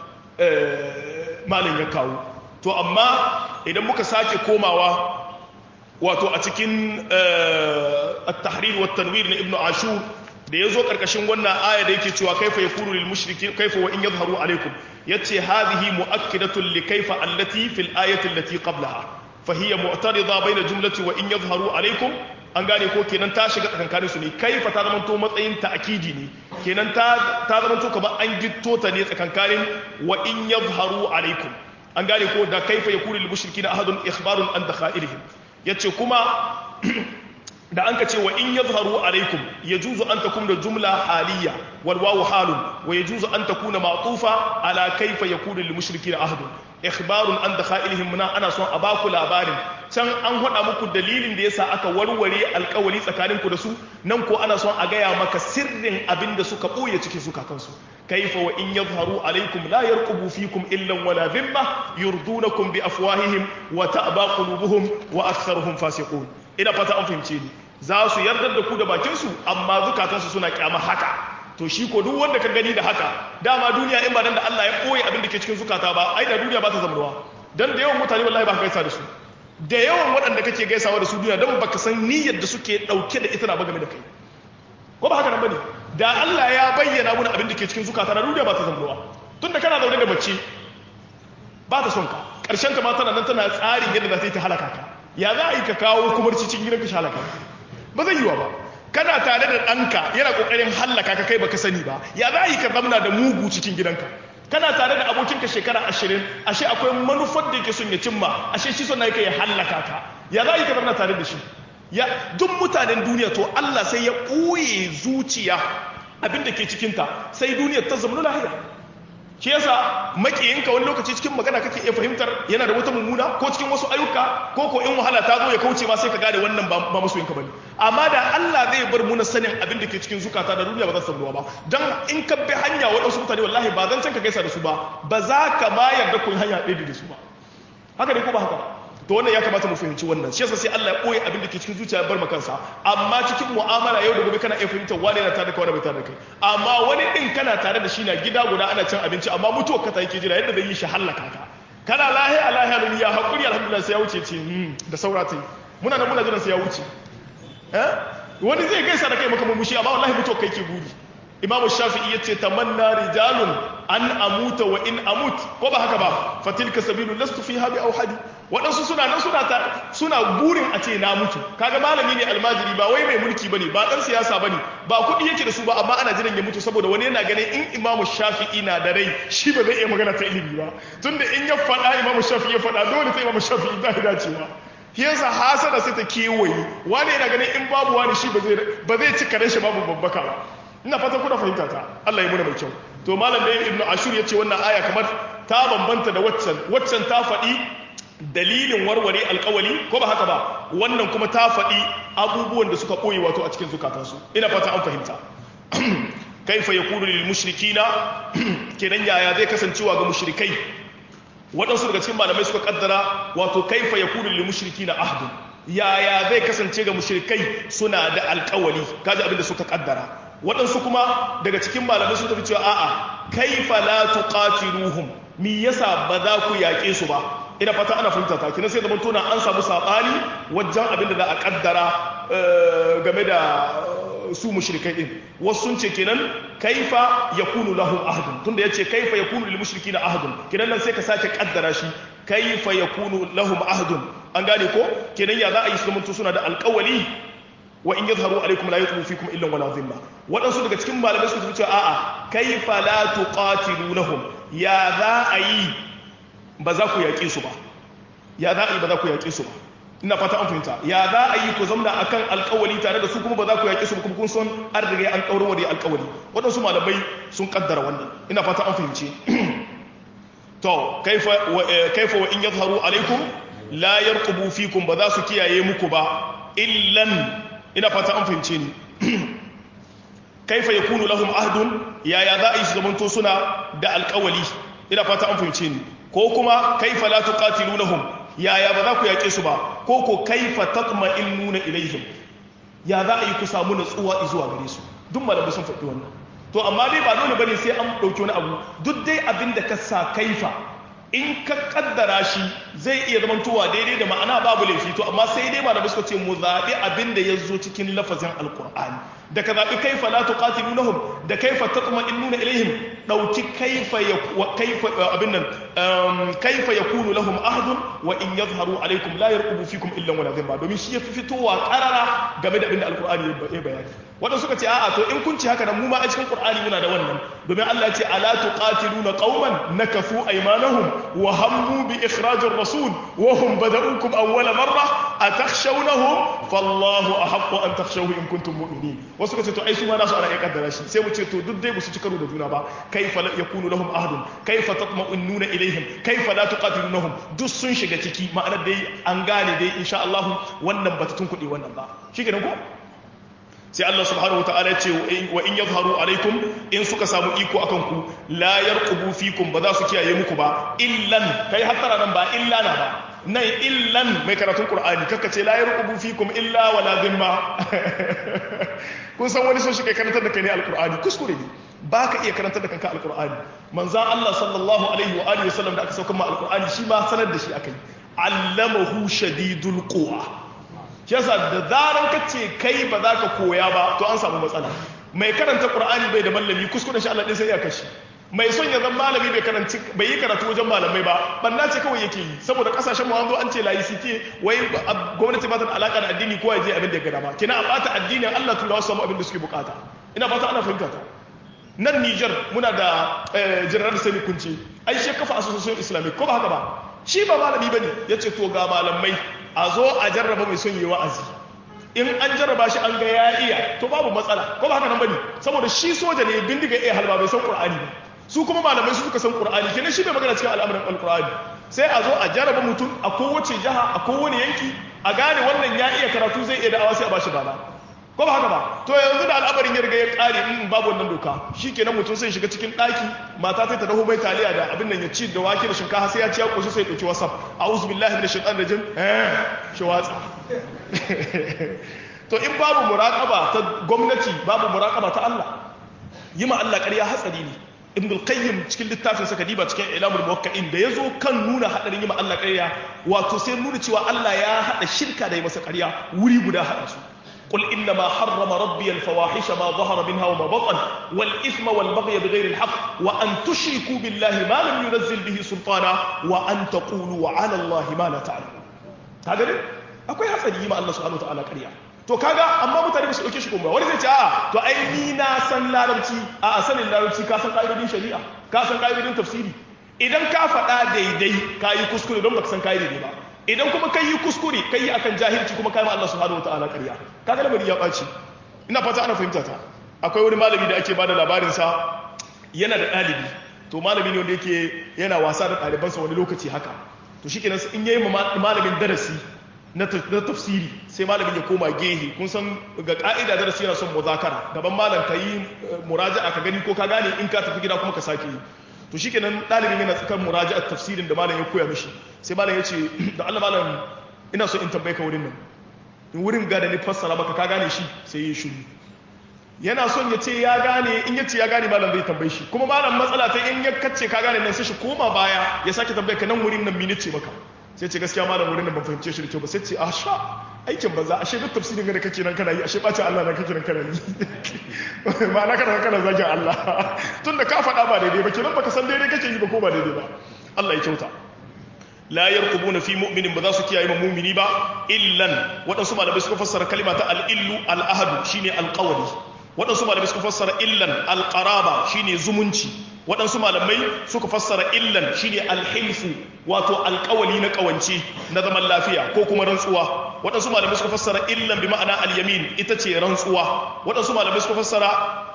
malin ya kawo to amma idan muka sake komawa wato a cikin at-tahrir wa tanwir na ibnu ashur da yazo karkashin wannan aya da yake cewa kaifa yakunu lil mushriki kaifa wa in yadhharu alaikum yace hadhihi muakkidatun li kaifa allati fil ayati allati qablaha fa hiya mu'tarida bayna jumlati wa in yadhharu alaikum an gane ko kenan ta shiga tsakankanin su ne kaifa ta zama to matsayin ta'kidi ne kenan ta ta zama to kamar an gitto ta ne tsakankanin wa in yadhharu alaikum an gane ko da kaifa yakunu lil mushrikina ahadun ikhbarun an dakhairihim yace kuma da an ka ce wa in yadhharu alaikum yajuzu an takuna da jumla haliya wal wawu halun wa yajuzu an takuna ma'tufa ala kaifa yakunu lil mushrikina ahadun ikhbarun an dakhailihim muna ana son a baku labarin can an hada muku dalilin da yasa aka warware alkawari tsakaninku da su nan ko ana son a gaya maka sirrin abin da suka boye cikin zukatansu kaifa wa in yadhharu alaikum la yarqubu fikum illa wala dhimma yurdunakum bi afwahihim wa ta'ba qulubuhum wa aktharuhum fasiqun ina fata an fahimce ni za su yardar da ku da bakin su amma zukatansu suna kyama haka to shi ko duk wanda ka gani da haka dama duniya in ba dan da Allah ya koyi abin da ke cikin zukata ba ai da duniya ba ta zamanuwa dan da yawan mutane wallahi ba ka gaisa da su da yawan waɗanda kake gaisawa da su duniya dan baka san niyyar da suke dauke da ita na ba game da kai ko ba haka nan bane da Allah ya bayyana mana abin da ke cikin zukata na duniya ba ta zamanuwa tunda kana zaune da mace ba ta son ka karshen ta ma tana nan tana tsarin yadda za ta yi ta halaka ka ya za a yi ka kawo kumarci cikin gidanka shi halaka ba zai yiwa ba kana tare da ɗanka yana ƙoƙarin hallaka ka kai baka sani ba ya za yi ka zamna da mugu cikin gidanka kana tare da abokinka shekara ashirin ashe akwai manufar da yake son ya cimma ashe shi son yake ya hallaka ka ya za yi ka zamna tare da shi ya duk mutanen duniya to Allah sai ya ɓoye zuciya abin da ke cikinta sai duniyar ta zama lahiya shi yasa makiyinka wani lokaci cikin magana kake iya fahimtar yana da wata mummuna ko cikin wasu ayyuka ko ko in wahala ta zo ya kauce ma sai ka gane wannan ba masoyinka bane amma da Allah zai bar mu na sanin abin da ke cikin zukata da duniya ba za su samu ba dan in ka bi hanya waɗansu mutane wallahi ba zan can ka gaisa da su ba ba za ka ma yarda kun hanya ɗaya da su ba haka ne ko ba haka ba to wannan ya kamata mu fahimci wannan shi yasa sai Allah ya koyi abin da ke cikin zuciya ya bar kansa amma cikin mu'amala yau da gobe kana iya fahimtar wani yana tare da kai wani bai tare da kai amma wani din kana tare da shi na gida guda ana cin abinci amma mutuwar ka ta yake jira yadda zai yi shi hallaka ka kana lahiya lahiya da ya hakuri alhamdulillah sai ya wuce ce da saura ta yi muna nan muna jiran sai ya wuce eh wani zai gaisa da kai maka mumushi amma wallahi mutuwar kai ke guri imamu shafi'i yace tamanna rijalun an amuta wa in amut ko ba haka ba fatilka sabilu lastu fiha bi auhadi waɗansu suna nan suna ta suna burin a ce na mutu kaga malami ne almajiri ba wai mai mulki bane ba dan siyasa bane ba kuɗi yake da su ba amma ana jiran ya mutu saboda wani yana ganin in imamu shafi'i na da rai shi ba zai iya magana ta ilimi ba tunda in ya faɗa imamu shafi'i ya faɗa dole sai imamu shafi'i ta dacewa shi yasa hasada sai ta kewaye wani yana ganin in babu wani shi ba zai ci karen shi babu babbaka ba ina fatan kuna fahimta ta Allah ya muna mai kyau to malam da ibnu ashur yace wannan aya kamar ta bambanta da waccan waccan ta faɗi dalilin warware alkawali ko ba haka ba wannan kuma ta faɗi abubuwan da suka ɓoye wato a cikin zukatansu ina fata an fahimta kaifa yakunu lil mushrikina kenan yaya zai kasancewa ga mushrikai waɗansu daga cikin malamai suka kaddara wato kaifa yakunu lil mushrikina ahdun yaya zai kasance ga mushrikai suna da alkawali kaji abin da suka kaddara waɗansu kuma daga cikin malamai sun tafi cewa a'a kaifa la tuqatiluhum mi yasa ba za ku yaƙe su ba ina fata ana fahimta ta kina sai da tona an samu sabani wajen abin da za a kaddara game da su mushrikai din wasu sun ce kenan kaifa yakunu lahum ahdun tunda yace kaifa yakunu lil mushrikina ahdun kenan nan sai ka sake kaddara shi kaifa yakunu lahum ahdun an gane ko kenan ya za a yi su zamanto suna da alƙawali wa in yadhharu alaikum la yatlu fikum illa wala dhimma wadansu daga cikin malamai suka tafi cewa a'a kaifa la tuqatilunhum ya za a yi ba za ku yaƙe su ba ya za a yi ba za ku yaƙe su ba ina fata an fahimta ya za a yi ku zamna akan alƙawari tare da su kuma ba za ku yaƙe su ba kuma kun son an riga an ƙaurin wa alƙawari waɗansu malamai sun kaddara wannan ina fata an fahimce to kaifa kaifa wa in yadhharu alaikum la yarqubu fikum ba za su kiyaye muku ba illan ina fata an fahimce ni kaifa yakunu lahum ahdun yaya za a yi su zamanto suna da alƙawali ina fata an fahimce ni ko kuma kaifa la tuqatilunahum yaya ba za ku yaƙe su ba ko ko kaifa tatma'innuna ilaihim ya za a yi ku samu natsuwa zuwa gare su duk malamai sun faɗi wannan to amma dai ba dole bane sai an ɗauki wani abu duk dai abin da ka sa kaifa in ka kaddara shi zai iya zamantowa daidai da ma'ana babu laifi to amma sai dai malamai suka ce mu zaɓi abin da ya zo cikin lafazin alkur'ani da ka zaɓi kaifa la tuqatilunahum da kaifa tatma'innuna ilaihim ɗauki kaifa ya kaifa abin nan kaifa yakunu lahum ahdun wa in yadhharu alaikum la yarqubu fikum illa wala dhimma domin shi yafi fitowa qarara game da abin da alkur'ani ya bayani wanda suka ce a'a to in kun ci haka nan mu ma a cikin qur'ani muna da wannan domin Allah ya ce ala tuqatiluna qauman nakafu aymanahum wa hammu bi ikhraj ar-rasul wa hum bada'ukum awwala marra atakhshawnahum fallahu ahaqqu an takhshawhu in kuntum mu'minin wasu suka ce to ai su ma nasu ana iya kaddara shi sai mu ce to duk dai su ci karo da juna ba kaifa yakunu lahum ahdun kaifa tatma'innuna ilaihim kaifa la tuqatilunahum duk sun shiga ciki ma'anar dai an gane dai insha Allah wannan bata tun kuɗi wannan ba shi kenan ko sai Allah subhanahu wa ta'ala ya ce wa in yadhharu alaikum in suka samu iko akan ku la yarqubu fikum ba za su kiyaye muku ba illan kai hattara nan ba illa na ba nan illan mai karatun qur'ani kaka ce la yarqubu fikum illa wala dhimma kun san wani sun shi kai karantar da kai ne alqur'ani kuskure ne ba ka iya karantar da kanka alqur'ani manzan Allah sallallahu alaihi wa alihi wasallam da aka sauka ma alqur'ani shi ma sanar da shi akai allamahu shadidul quwa shi yasa da zaran ka ce kai ba za ka koya ba to an samu matsala mai karanta qur'ani bai da mallami kuskuren shi Allah din sai ya kashi mai son ya zama malami bai karanci bai yi karatu wajen malamai ba banna ce kawai yake yi saboda kasashen mu an zo an ce layi sike wai gwamnati ba ta da alaka da addini ko ya je abin da ya gada ba kina a bata addinin Allah turawa su samu abin da suke bukata ina fata ana fahimta ta nan Niger muna da general Sani Kunce ai shi kafa association islamic ko ba haka ba shi ba malami bane yace to ga malamai a zo a jarraba mai son yi wa'azi in an jarraba shi an ga ya iya to babu matsala ko ba haka nan bane saboda shi soja ne bindiga iya halba bai san qur'ani ba su kuma malamai su suka san qur'ani kenan shi bai magana cikin al'amuran alqur'ani sai a zo a jarraba mutum a kowace jiha a kowane yanki a gane wannan ya iya karatu zai iya da'awa sai a bashi bala ko ba haka ba to yanzu da al'amarin ya riga ya kare in babu wannan doka shikenan mutum sai shiga cikin daki mata ta dahu mai taliya da abin nan ya ci da wake da shinkafa sai ya ci ya koshi sai ya dauki whatsapp a'udhu billahi minash shaitanir rajim eh shi watsa to in babu muraqaba ta gwamnati babu muraqaba ta Allah yi ma Allah ƙarya hatsari ne ibn al-qayyim cikin littafin sa kadiba cikin ilamul muwakkalin da yazo kan nuna hadarin yi ma Allah ƙarya wato sai nuna cewa Allah ya hada shirka da yi masa ƙarya wuri guda hada su قل إنما حرم ربي الفواحش ما ظهر منها وما بطن والإثم والبغي بغير الحق وأن تشركوا بالله ما لم ينزل به سلطانا وأن تقولوا على الله ما لا تعلمون هذا ne akwai hatsari yi ma Allah subhanahu wataala ƙarya to kaga amma mutane ba su dauke shi kuma wani zai ce a to ai ni na san larabci a a sanin larabci ka san ka'idodin shari'a ka san ka'idodin tafsiri idan ka faɗa daidai ka yi kuskure don baka san ka'idodi ba idan kuma kai yi kuskure kai yi akan jahilci kuma kai ma Allah subhanahu wataala ƙarya kaga lamari ya ɓaci ina fata ana fahimta ta akwai wani malami da ake bada labarin sa yana da ɗalibi to malami ne wanda yake yana wasa da ɗalibansa wani lokaci haka to shikenan in yayi malamin darasi na tafsiri sai malamin ya koma gehe kun san ga ka'ida darasi yana son muzakara gaban malam ka yi muraja'a ka gani ko ka gane in ka tafi gida kuma ka sake yi to shikenan ɗalibin yana tsakan muraja'ar tafsirin da malam ya koya mishi sai malam ya ce da Allah malam ina so in tambaye ka wurin nan in wurin ga da ni fassara maka ka gane shi sai ya shiru yana son ya ce ya gane in ya ce ya gane malam zai tambaye shi kuma malam matsala ta in ya kace ka gane nan sai shi koma baya ya sake tambaye ka nan wurin nan mini ce maka sai ce gaskiya malam wurin nan ban fahimce shi da kyau ba sai ce a sha aikin banza ashe duk tafsirin da kake nan kana yi ashe bacin Allah na kake nan kana yi ma'ana kana kana zagin Allah tunda ka faɗa ba daidai ba kenan baka san daidai kake yi ba ko ba daidai ba Allah ya kyauta la yarqubuna fi mu'minin ba za su kiyaye mu'mini ba illan waɗansu malamai suka fassara kalima ta al-illu al-ahadu shine al-qawli waɗansu malamai suka fassara illan al-qaraba shine zumunci waɗansu malamai suka fassara illan shine alhilfu wato alƙawali na ƙawance na zaman lafiya ko kuma rantsuwa waɗansu malamai suka fassara illan bi ma'ana alyamin ita ce rantsuwa waɗansu malamai suka fassara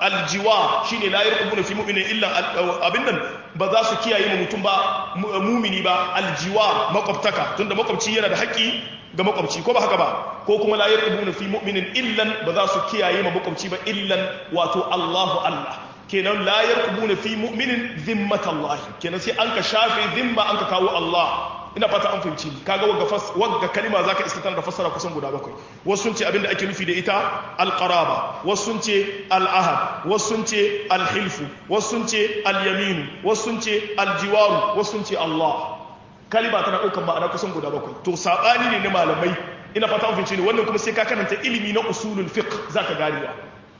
aljiwa shine la yarqubuna fi mu'minin illa abin nan ba za su kiyaye mu mutum ba mumini ba aljiwa makwabtaka tunda makwabci yana da haƙƙi ga makwabci ko ba haka ba ko kuma la yarqubuna fi mu'minin illan ba za su kiyaye ma makwabci ba illan wato Allahu Allah kenan la yarqubuna fi mu'minin zimmatallahi kenan sai an ka shafe zimma an ka kawo Allah ina fata an fahimci kaga wagga fas wagga kalima zaka iska da fassara kusan guda bakwai wasu sun ce abinda ake nufi da ita alqaraba wasu sun ce al'ahad wasu sun ce alhilfu wasu sun ce alyaminu wasu sun ce aljiwaru wasu sun ce Allah kalima tana ɗaukar ma'ana kusan guda bakwai to saɓani ne na malamai ina fata an fahimci ne wannan kuma sai ka karanta ilimi na usulul fiqh zaka ganewa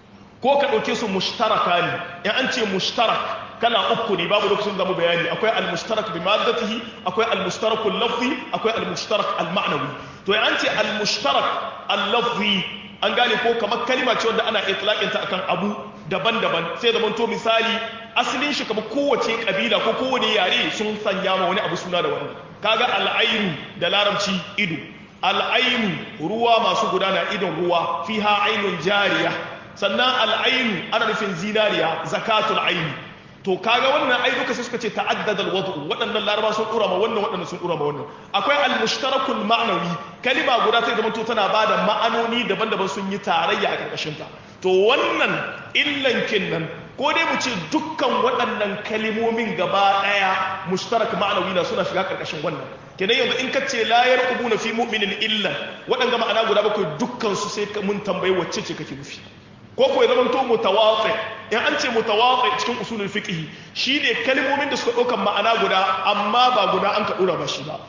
ko ka ɗauke su mushtaraka ne in an ce mushtarak kala uku ne babu lokacin zamu bayani akwai al-mushtarak bi maddatihi akwai al-mushtarak al-lafzi akwai al-mushtarak al-ma'nawi to in an ce al-mushtarak al-lafzi an gane ko kamar kalima ce wanda ana itlaqin ta akan abu daban-daban sai zaman to misali asalin shi kamar kowace kabila ko kowane yare sun sanya ma wani abu suna da wannan kaga al-ainu da larabci ido al-ainu ruwa masu gudana idon ruwa fiha ainun jariya sannan al'ainu ana nufin zinariya zakatul aini to kaga wannan ai duka sai suka ce ta'addada alwadu waɗannan laraba sun dura ma wannan waɗannan sun dura ma wannan akwai al-mushtarakul ma'nawi kalima guda sai zama to tana bada ma'anoni daban-daban sun yi tarayya a karkashin ta to wannan illan kinnan ko dai mu ce dukkan waɗannan kalimomin gaba ɗaya mushtarak ma'nawi na suna shiga karkashin wannan kenan yanzu in ka ce la yarqubuna fi mu'minin illan waɗanga ma'ana guda bakwai dukkan su sai mun tambayi wacce ce kake nufi ko ko ya zama to mutawatsi in an ce mutawatsi cikin usulul fiqh shine kalmomin da suka dauka ma'ana guda amma ba guda an ka dora ba shi ba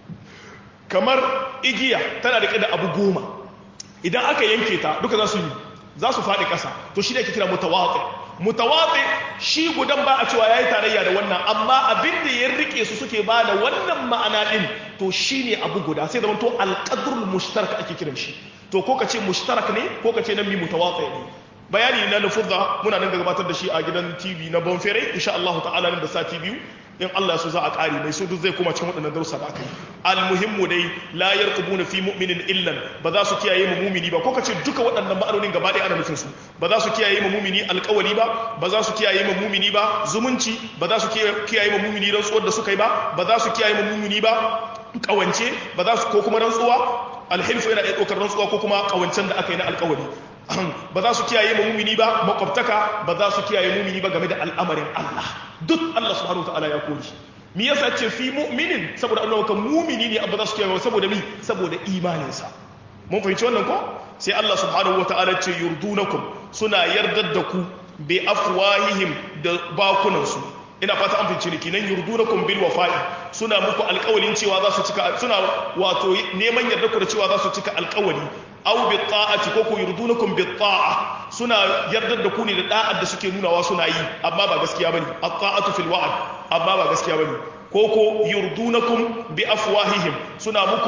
kamar igiya tana da da abu goma idan aka yanke ta duka za su yi za su faɗi ƙasa to shi ne ake kira mutawatsi mutawatsi shi gudan ba a cewa yayi tarayya da wannan amma abin da ya rike su suke ba da wannan ma'ana din to shine abu guda sai zama to alqadrul mushtarak ake kiran shi to ko ka ce mushtarak ne ko ka ce nan mi mutawatsi ne bayani na lafuzza muna nan da gabatar da shi a gidan TV na Bonfere insha Allah ta'ala nan da sati biyu in Allah su za a ƙari mai su duk zai kuma cikin waɗannan darussa da aka yi almuhimmu dai la yarqubuna fi mu'minin illan ba za su kiyaye mu mumini ba ko kace duka waɗannan ma'anonin gaba ɗaya ana nufin su ba za su kiyaye mu mumini alƙawari ba ba za su kiyaye mu mumini ba zumunci ba za su kiyaye mu mumini rantsuwar da suka yi ba ba za su kiyaye mu mumini ba kawance ba za su ko kuma rantsuwa alhilfu yana iya ɗaukar rantsuwa ko kuma kawancen da aka yi na alƙawari ba za su kiyaye mu mumini ba makwabtaka ba za su kiyaye mumini ba game da al'amarin Allah duk Allah subhanahu wa ta'ala ya kori mi yasa ce fi mu'minin saboda Allah kan mumini ne abba za su kiyaye saboda mi saboda imaninsa mun fahimci wannan ko sai Allah subhanahu wa ta'ala ce yurdunakum suna yardar da ku bi afwahihim da bakunansu ina fata an fahimci ne kinan yurdunakum bil wafa'i suna muku alƙawalin cewa za su cika suna wato neman yarda ku da cewa za su cika alƙawali aw bi ta'ati ko ku yurdunakum bi ta'a suna yardar da ku ne da da'ar da suke nunawa suna yi amma ba gaskiya bane at-ta'atu fil wa'd amma ba gaskiya bane ko ko yurdunakum bi afwahihim suna muku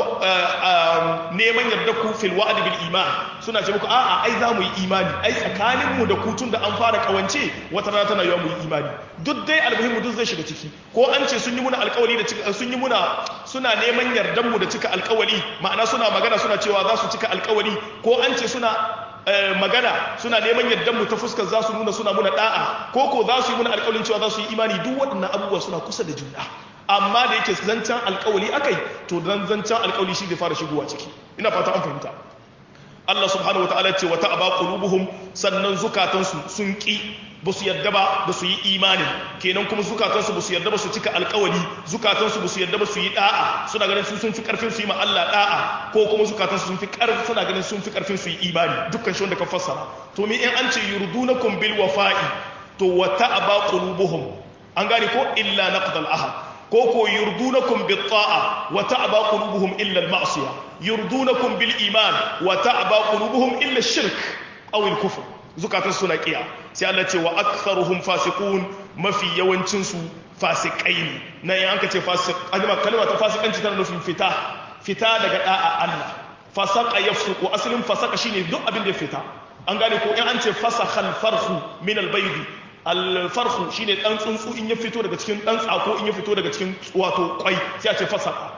neman yarda ku fil wa'd bil iman suna ce muku a'a ai za mu yi imani ai tsakanin mu da ku tun da an fara kawance wata rana tana yawa mu yi imani duk dai almuhimmu duk zai shiga ciki ko an ce sun yi muna alkawari da sun yi muna suna neman yardan mu da cika alkawari ma'ana suna magana suna cewa za su cika alkawari ko an ce suna magana suna neman yardan mu ta fuskar za su nuna suna muna da'a ko ko za su yi muna alkawarin cewa za su yi imani duk waɗannan abubuwa suna kusa da juna amma da yake zancen alkawali akai to dan zancen alkawali shi zai fara shigowa ciki ina fata an fahimta Allah subhanahu wa ta'ala ce wata aba qulubuhum sannan zukatansu sun ki ba su yadda ba da su yi imani kenan kuma zukatansu ba su yadda ba su cika alkawali zukatansu ba su yadda ba su yi da'a suna ganin sun fi karfin su yi ma Allah da'a ko kuma zukatansu sun fi karfin suna ganin sun fi karfin su yi imani dukkan shi wanda ka fassara to me in an ce yurdunakum bil wafa'i to wata aba qulubuhum an gane ko illa naqdal ahad ko ko yurdunakum bit ta'a wa ta'ba qulubuhum illa al ma'siyah yurdunakum bil iman wa ta'ba qulubuhum illa shirk aw al kufr zukatan suna kiya sai Allah ce wa aktharuhum fasiqun mafi yawancin su fasikai ne nan yan aka ce fasiq kalma kalma ta fasikanci tana nufin fita fita daga da'a Allah fasaqa yafsuqu asalin fasaqa shine duk abin da ya fita an gane ko in an ce fasakha al farhu min al baydi alfarhu shine dan tsuntsu in ya fito daga cikin dan tsako in ya fito daga cikin wato kwai sai a ce fasaka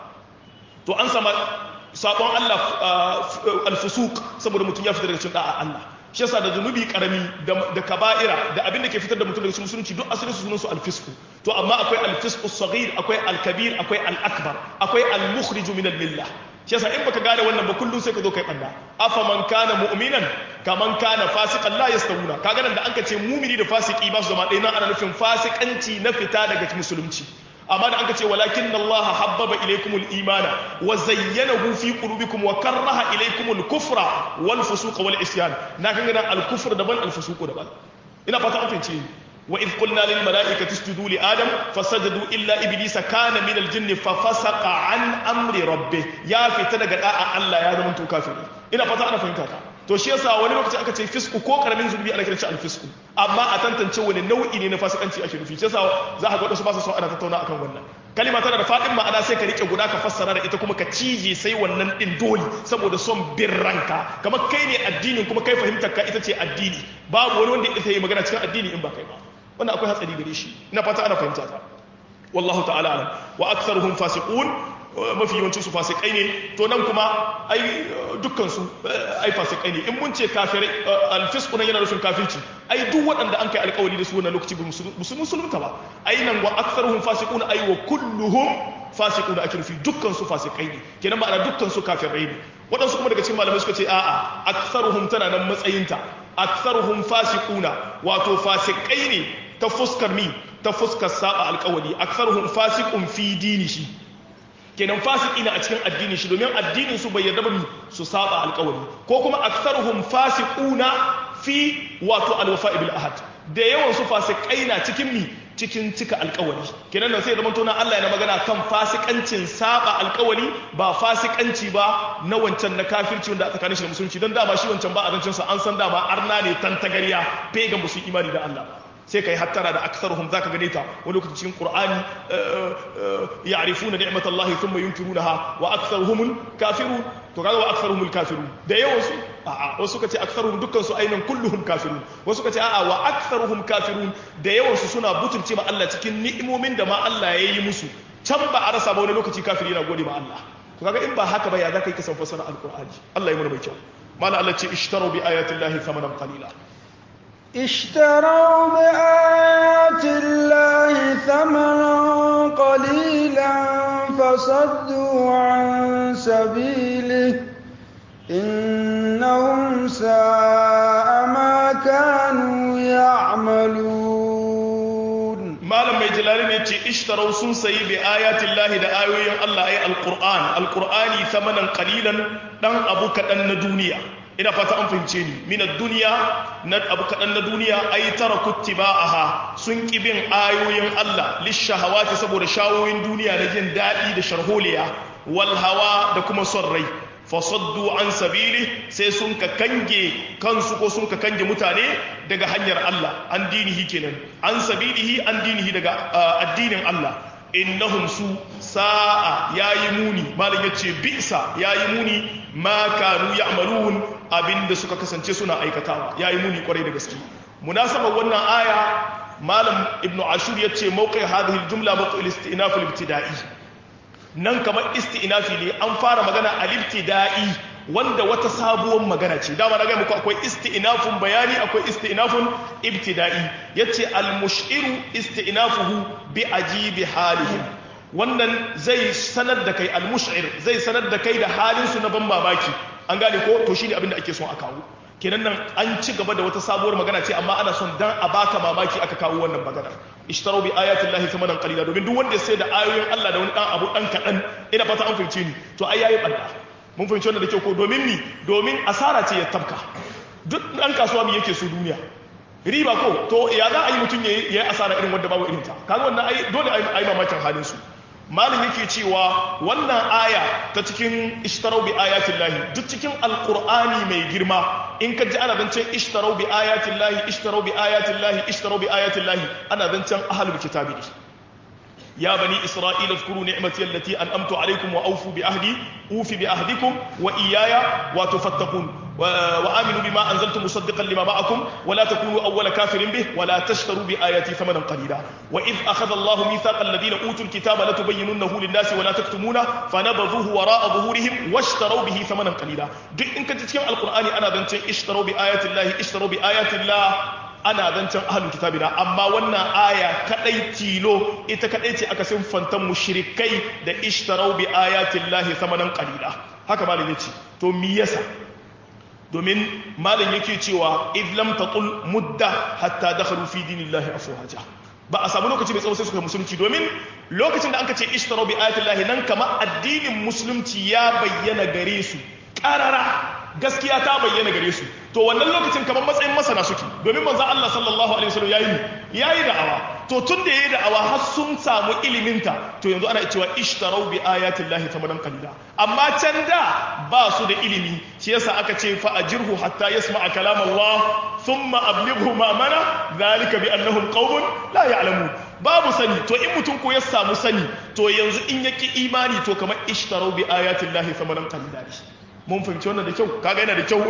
to an sama sabon Allah alfusuk saboda mutum ya fita daga cikin da'a Allah shi yasa da zunubi karami da kaba'ira da abin da ke fitar da mutum daga cikin musulunci duk asalin su sunan su alfisku to amma akwai alfisku saghir akwai alkabir akwai alakbar akwai almukhriju min almillah shi yasa in baka gane wannan ba kullum sai ka zo kai banda afa man kana mu'minan kaman kana fasiqan la yastawuna kaga nan da anka ce mu'mini da fasiki ba su zama ɗaya nan ana nufin fasikanci na fita daga musulunci amma da anka ce walakin Allah habbaba ilaykumul imana wa zayyanahu fi qulubikum wa karraha ilaykumul kufra wal fusuqa wal isyan na kan ga al kufr daban al fusuq daban ina fata an fahimce وإذ قلنا للملائكة اسجدوا لآدم فسجدوا إلا إبليس كان من الجن ففسق عن أمر ربه يا في تدق الله يا زمن كافر إنا فتا أنا فهمتها to shi yasa wani lokaci aka ce fisku ko karamin zunubi ana kiranci alfisku amma a tantance wani nau'i ne na fasikanci ake nufi shi yasa za ka ga wasu ba su son ana tattauna akan wannan kalima tana da fadin ma'ana sai ka rike guda ka fassara da ita kuma ka cije sai wannan din dole saboda son bin ranka kamar kai ne addinin kuma kai fahimtar ka ita ce addini babu wani wanda ita yi magana cikin addini in ba kai ba wannan akwai hatsari gare shi ina fata ana fahimta ta wallahu ta'ala alam wa aktsaruhum fasiqun mafi yawancin su fasikai ne to nan kuma ai dukkan su ai fasikai ne in mun ce kafirai alfisqu nan yana nufin kafirci ai duk waɗanda an kai alƙawari da su wannan lokaci ba su musulunta ba ai nan wa aktsaruhum fasiqun ai wa kulluhum fasiqun ake nufi dukkan su fasikai ne kenan ma'ana dukkan su kafirai ne waɗansu kuma daga cikin malamai suka ce a'a aktsaruhum tana nan matsayinta aktsaruhum fasiquna wato fasikai ne ta fuskar mi ta fuskar saba alƙawari aktsaruhum fasiqun fi dinihi kenan fasiki na a cikin addinin shi domin addinin su bai yarda ba su saba alƙawari ko kuma aktsaruhum fasiquna fi wato alwafa bil ahad da yawan su fasikai na cikin mi cikin cika alƙawari kenan nan sai da mantona Allah yana magana kan fasikancin saba alƙawari ba fasikanci ba na wancan na kafirci wanda aka shi da musulunci don dama shi wancan ba a zancen sa an san dama arna ne tantagariya pagan musu imani da Allah sai kai hattara da aktsaruhum zaka gane ta wani lokaci cikin qur'ani ya'rifuna ni'matallahi thumma yunkirunaha wa aktsaruhum kafirun to kaga wa aktsaruhum kafirun da yawan su a'a wasu suka ce aktsaruhum dukkan su ainan kulluhum kafirun wasu suka ce a'a wa aktsaruhum kafirun da yawan su suna butulce ma Allah cikin ni'imomin da ma Allah ya yi musu can ba a rasa ba wani lokaci kafiri yana gode ma Allah to kaga in ba haka ba ya zaka yi kasan fasara alqur'ani Allah ya mana mai kyau mala Allah ce ishtaru bi ayati llahi thamanan qalila اشتروا بآيات الله ثمنا قليلا فصدوا عن سبيله إنهم ساء ما كانوا يعملون ما لما يجلالين يتي اشتروا سنسي بآيات الله دا آيوين الله أي القرآن القرآن ثمنا قليلا دان أبوك أن دنيا ina fata an fahimce ni min duniya na abu kaɗan na duniya ai tara kuttiba'aha sun ki bin ayoyin Allah lishahawati saboda shawoyin duniya na jin daɗi da sharholiya wal hawa da kuma son rai fasaddu an sabili sai sun ka kange kansu ko sun ka kange mutane daga hanyar Allah an dinihi kenan an sabilihi an dinihi daga addinin Allah innahum su sa'a yayi muni malam yace bi'sa yayi muni ma kanu ya'malun abinda suka kasance suna aikatawa yayi muni kwarai da gaske munasabar wannan aya malam ibnu ashur yace mawqi hadhihi aljumla mawqi al-istinaf al-ibtida'i nan kamar istinafi ne an fara magana al-ibtida'i wanda wata sabuwar magana ce dama na ga muku akwai istinafun bayani akwai istinafun ibtida'i yace al-mushiru istinafuhu bi ajibi halihim wannan zai sanar da kai al-mushir zai sanar da kai da halin su na ban mamaki an gane ko to shine abin da ake son a kawo kenan nan an ci gaba da wata sabuwar magana ce amma ana son dan a baka mamaki aka kawo wannan magana ishtaru bi ayatin lahi thamanan qalila domin duk wanda ya sai da ayoyin Allah da wani dan abu dan kadan ina fata an fahimce ni to ai yayi banda mun fahimci wannan da kyau ko domin mi domin asara ce ya tabka duk dan kasuwa mi yake so duniya riba ko to ya za a yi mutum ya yi asara irin wanda babu irinta kaga wannan ai dole ai mamakin halin su malin yake cewa wannan aya ta cikin ishtarau bi ayatin lahi duk cikin alkur'ani mai girma in ka ji ana zancen ishtarau bi ayatin lahi ishtarau bi ayatin lahi ishtarau bi ayatin lahi ana zancen ahalul kitabi ne ya bani isra'ila zkuru ni'mati allati an'amtu alaykum wa awfu bi ahdi ufi bi ahdikum wa iyaya wa tufattaqun وآمنوا بما أنزلت مصدقا لما معكم ولا تكونوا أول كافر به ولا تشتروا بآياتي ثمنا قليلا وإذ أخذ الله ميثاق الذين أوتوا الكتاب لتبيننه للناس ولا تكتمونه فنبذوه وراء ظهورهم واشتروا به ثمنا قليلا دي إن كنت تتكلم القرآن أنا ذنتين اشتروا بآيات الله اشتروا بآيات الله ana zancen ahalin kitabi na amma wannan aya kadai tilo ita kadai ce aka sinfantan mushrikai da ishtarau bi ayatin lahi samanan qalila haka malam yace to mi yasa domin malam yake cewa id lam taqul mudda hatta dakhalu fi dinillahi afwaja ba a samu lokaci mai tsawo sai suka musulunci domin lokacin da anka ce ishtarau bi ayatin lahi nan kama addinin musulunci ya bayyana gare su karara gaskiya ta bayyana gare su to wannan lokacin kamar matsayin masana suke domin manzo Allah sallallahu alaihi wasallam yayi yayi da'awa to tun da yayi da'awa har sun samu iliminta to yanzu ana cewa ishtarau bi ayati llahi thamanan qalila amma can da ba su da ilimi shi yasa aka ce fa ajirhu hatta yasma'a kalam Allah thumma ablighu ma mana zalika bi annahum qaumun la ya'lamun babu sani to in mutum ko ya samu sani to yanzu in yaki imani to kamar ishtarau bi ayati llahi thamanan qalila mun fahimci wannan da kyau kaga yana da kyau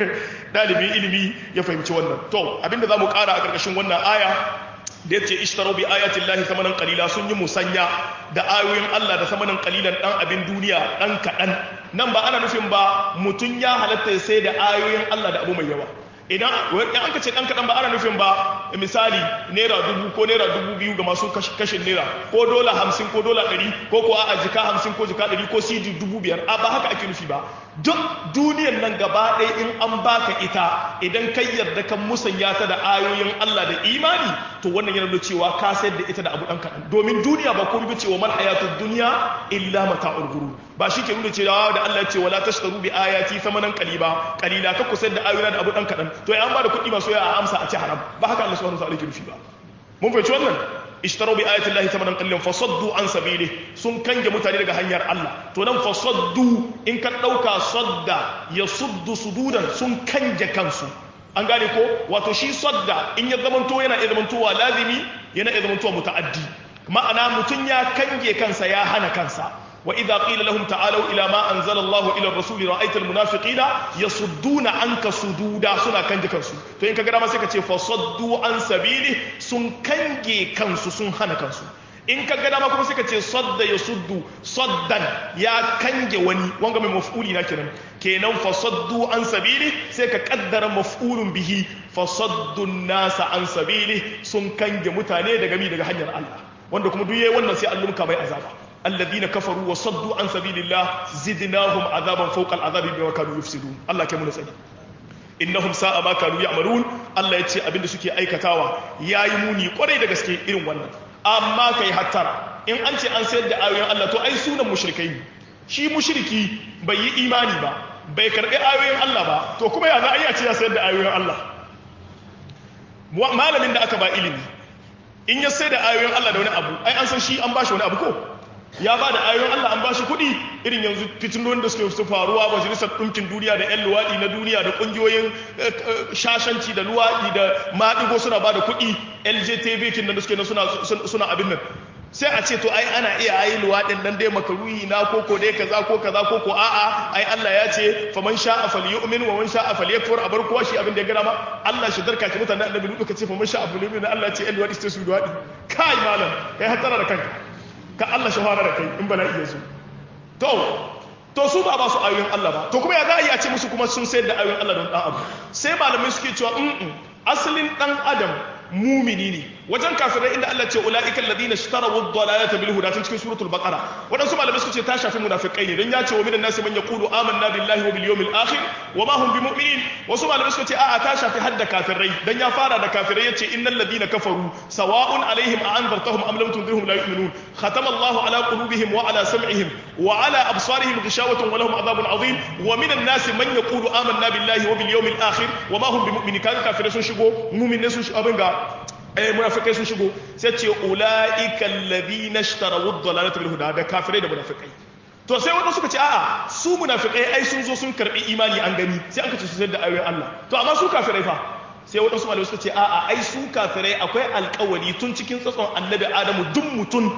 dalibin ilimi ya fahimci wannan to abinda zamu kara a karkashin wannan aya da yace ishtaru bi ayati llahi thamanan qalila sun yi musanya da ayoyin Allah da thamanan qalilan dan abin duniya dan kadan nan ba ana nufin ba mutun ya halatta sai da ayoyin Allah da abu mai yawa idan an ka ce dan kadan ba ana nufin ba misali naira dubu ko naira dubu biyu ga masu kashin naira ko dola hamsin ko dola ɗari ko ko a jika hamsin ko jika ɗari ko cd dubu biyar a ba haka ake nufi ba duk duniyan nan gaba ɗaya in an baka ita idan kai yarda kan musanya ta da ayoyin Allah da imani to wannan yana nuna cewa ka sayar da ita da abu ɗan kaɗan domin duniya ba komai bace wa mal hayatud dunya illa mata'ul ghurur ba shi ke nuna cewa da Allah ya ce wala tashtaru bi ayati thamanan qaliba qalila ka kusar da ayoyin da abu ɗan kaɗan to an ba da kuɗi masu yawa a amsa a ci haram ba haka Allah subhanahu wa ta'ala ke nufi ba mun fahimci wannan ishtaru bi ayati llahi thamanan qalilan fasaddu an sabili sun kange mutane daga hanyar Allah to nan fasaddu in ka dauka sadda ya suddu sududan sun kange kansu an gane ko wato shi sadda in ya zamanto yana iya zamantowa lazimi yana iya zamantowa muta'addi ma'ana mutun ya kange kansa ya hana kansa وإذا قيل لهم تعالوا إلى ما أنزل الله إلى الرسول رأيت المنافقين يصدون عنك صدودا سنا كنج كنسو تو إنك قرأ ما سيكا فصدوا عن سبيله سن كنج كنسو سن هنا كنسو in ka gada ma kuma sai ka ce sadda ya suddu saddan ya kange wani wanga mai maf'uli na kenan kenan fa saddu an sabili sai ka kaddara maf'ulun bihi fa saddu nasa an sabili sun kange mutane daga mi daga hanyar Allah wanda kuma duk yayi wannan sai Allah muka mai azaba الذين كفروا وصدوا عن سبيل الله زدناهم عذابا فوق العذاب بما كانوا يفسدون الله كم نسأل innahum sa'a ma kanu ya'malun Allah ya ce abinda suke aikatawa yayi muni kwarai da gaske irin wannan amma kai hattara in an ce an sayar da ayoyin Allah to ai sunan mushrikai ne shi mushriki bai yi imani ba bai karbi ayoyin Allah ba to kuma ya za a iya ce ya sayar da ayoyin Allah malamin da aka ba ilimi in ya sayar da ayoyin Allah da wani abu ai an san shi an bashi wani abu ko ya ba da ayoyin Allah an ba shi kuɗi irin yanzu fitinin da suke su faruwa majalisar ɗinkin duniya da 'yan luwaɗi na duniya da ƙungiyoyin shashanci da luwaɗi da maɗigo suna ba da kuɗi ljtv kin da suke na suna abin nan sai a ce to ai ana iya ayi luwaɗin nan dai makaruhi na koko dai kaza ko kaza ko ko a'a ai Allah ya ce faman sha'a falyu'min wa man sha'a falyakfur a bar kowa shi abin da ya gana ma Allah shi darka ki mutanen annabi lutu ka ce faman sha'a falyu'min Allah ya ce 'yan luwaɗi sai su luwaɗi kai malam kai hatara da kanka ka Allah shahara da kai in bala iya zo to to su ba ba su ayoyin Allah ba to kuma ya za a yi a ce musu kuma sun sayar da ayoyin Allah don dan abu sai malamai suke cewa in asalin dan adam mumini ne wajen kafirai inda Allah ce ulaiikal ladina ishtaraw ad-dalalata bil huda cikin suratul baqara wadansu malamai suka ce ta shafi munafikai ne dan ya ce wa minan nasi man yaqulu amanna billahi wa bil yawmil akhir wa ma hum bimu'minin wasu malamai suka ce a'a ta shafi hadda kafirai dan ya fara da kafirai yace innal ladina kafaru sawa'un alaihim a anzartahum am lam tunzirhum la yu'minun khatama Allahu ala qulubihim wa ala sam'ihim wa ala absarihim ghishawatun wa lahum adhabun adhim wa minan nasi man yaqulu amanna billahi wa bil yawmil akhir wa ma hum bimu'minin kaga kafirai sun shigo mu'minai sun shigo abin ga eh munafikai sun shigo sai ce ulaika alladhina ishtaraw ad-dalalata bil huda da kafirai da munafikai to sai wanda suka ce a'a su munafikai ai sun zo sun karbi imani an gani sai aka ce su sayar da ayoyin Allah to amma su kafirai fa sai wadansu malamai suka ce a'a ai su kafirai akwai alƙawari tun cikin tsatson annabi Adamu duk mutum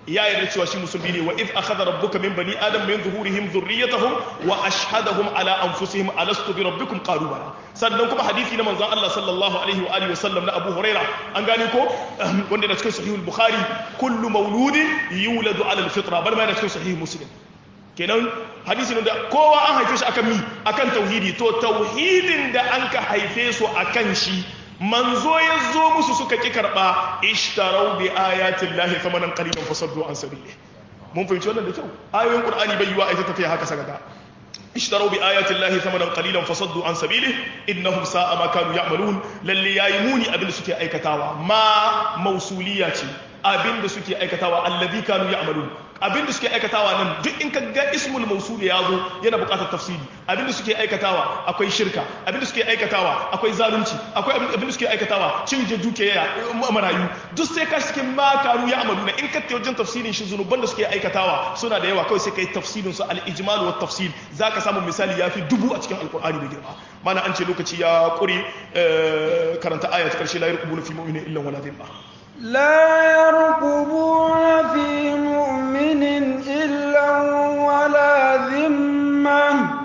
ya yarda cewa shi musulmi ne wa id akhadha rabbuka min bani adam min zuhurihim dhurriyyatahum wa ashhadahum ala anfusihim alastu bi rabbikum qalu bala sannan kuma hadisi na manzon Allah sallallahu alaihi wa alihi wasallam na Abu Huraira an gane ko wanda da cikin sahih al-Bukhari kullu mauludin yuladu ala al-fitra bal ma da cikin sahih Muslim kenan hadisi ne da kowa an haife shi akan mi akan tauhidi to tauhidin da an ka haife su akan shi manzo ya zo musu suka ki karba ishtarau bi ayatin lahi thamanan qalilan fasaddu an sabili mun fahimci wannan da kyau ayoyin qur'ani bai yiwa ita tafiya haka sagaga ishtarau bi ayatin lahi thamanan qalilan fasaddu an sabili innahum sa'a ma kanu ya'malun lalle yayi muni abin da suke aikatawa ma mausuliya ce abin da suke aikatawa allazi kanu ya'malun abin da suke aikatawa nan duk in ka ga ismul mausul ya zo yana buƙatar tafsiri abin da suke aikatawa akwai shirka abin da suke aikatawa akwai zalunci akwai abin da suke aikatawa cin dukiya marayu duk sai ka cikin ma kanu ya'maluna in ka ta wajen tafsirin shi zunuban da suke aikatawa suna da yawa kawai sai kai tafsirin su al-ijmal wa tafsir zaka samu misali yafi dubu a cikin alqur'ani da girma mana an ce lokaci ya kure karanta aya ta karshe la yarqubuna fi mu'minin illa wala dhimma لا يرقبون في مؤمن إلا ولا ذمة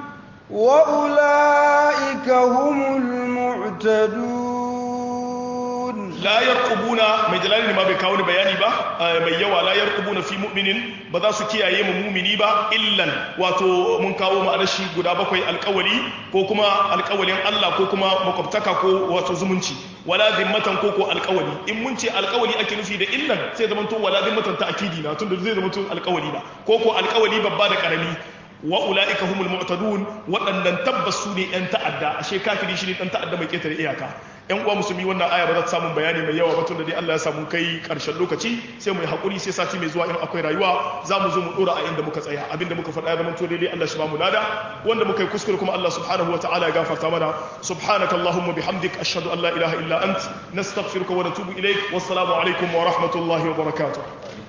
وأولئك هم المعتدون لا يرقبون mai jalali ma bai kawo ni bayani ba mai yawa la yarqubuna fi mu'minin ba za su kiyaye mu mu'mini ba illan wato mun kawo mu adashi guda bakwai alƙawali ko kuma alƙawalin Allah ko kuma makwabtaka ko wato zumunci wala zimmatan ko ko alƙawali in mun ce alƙawali ake nufi da illan sai zaman to wala zimmatan ta'kidi na tunda zai zama to alƙawali ba ko ko alƙawali babba da karami wa ula'ika humul mu'tadun waɗannan tabbas su ne ‘yan ta'adda ashe kafiri shi ne ɗan ta'adda mai ƙetare iyaka ‘yan uwa musulmi wannan aya ba za ta samu bayani mai yawa ba tun da dai Allah ya samu kai ƙarshen lokaci sai mu yi haƙuri sai sati mai zuwa in akwai rayuwa za mu zo mu ɗora a inda muka tsaya abinda muka faɗa ya zama to daidai Allah shi ba mu lada wanda muka yi kuskure kuma Allah subhanahu wa ta'ala ya gafarta mana subhanaka allahumma bihamdik ashhadu an la ilaha illa ant nastaghfiruka wa natubu ilaik wassalamu alaikum wa rahmatullahi wa barakatuh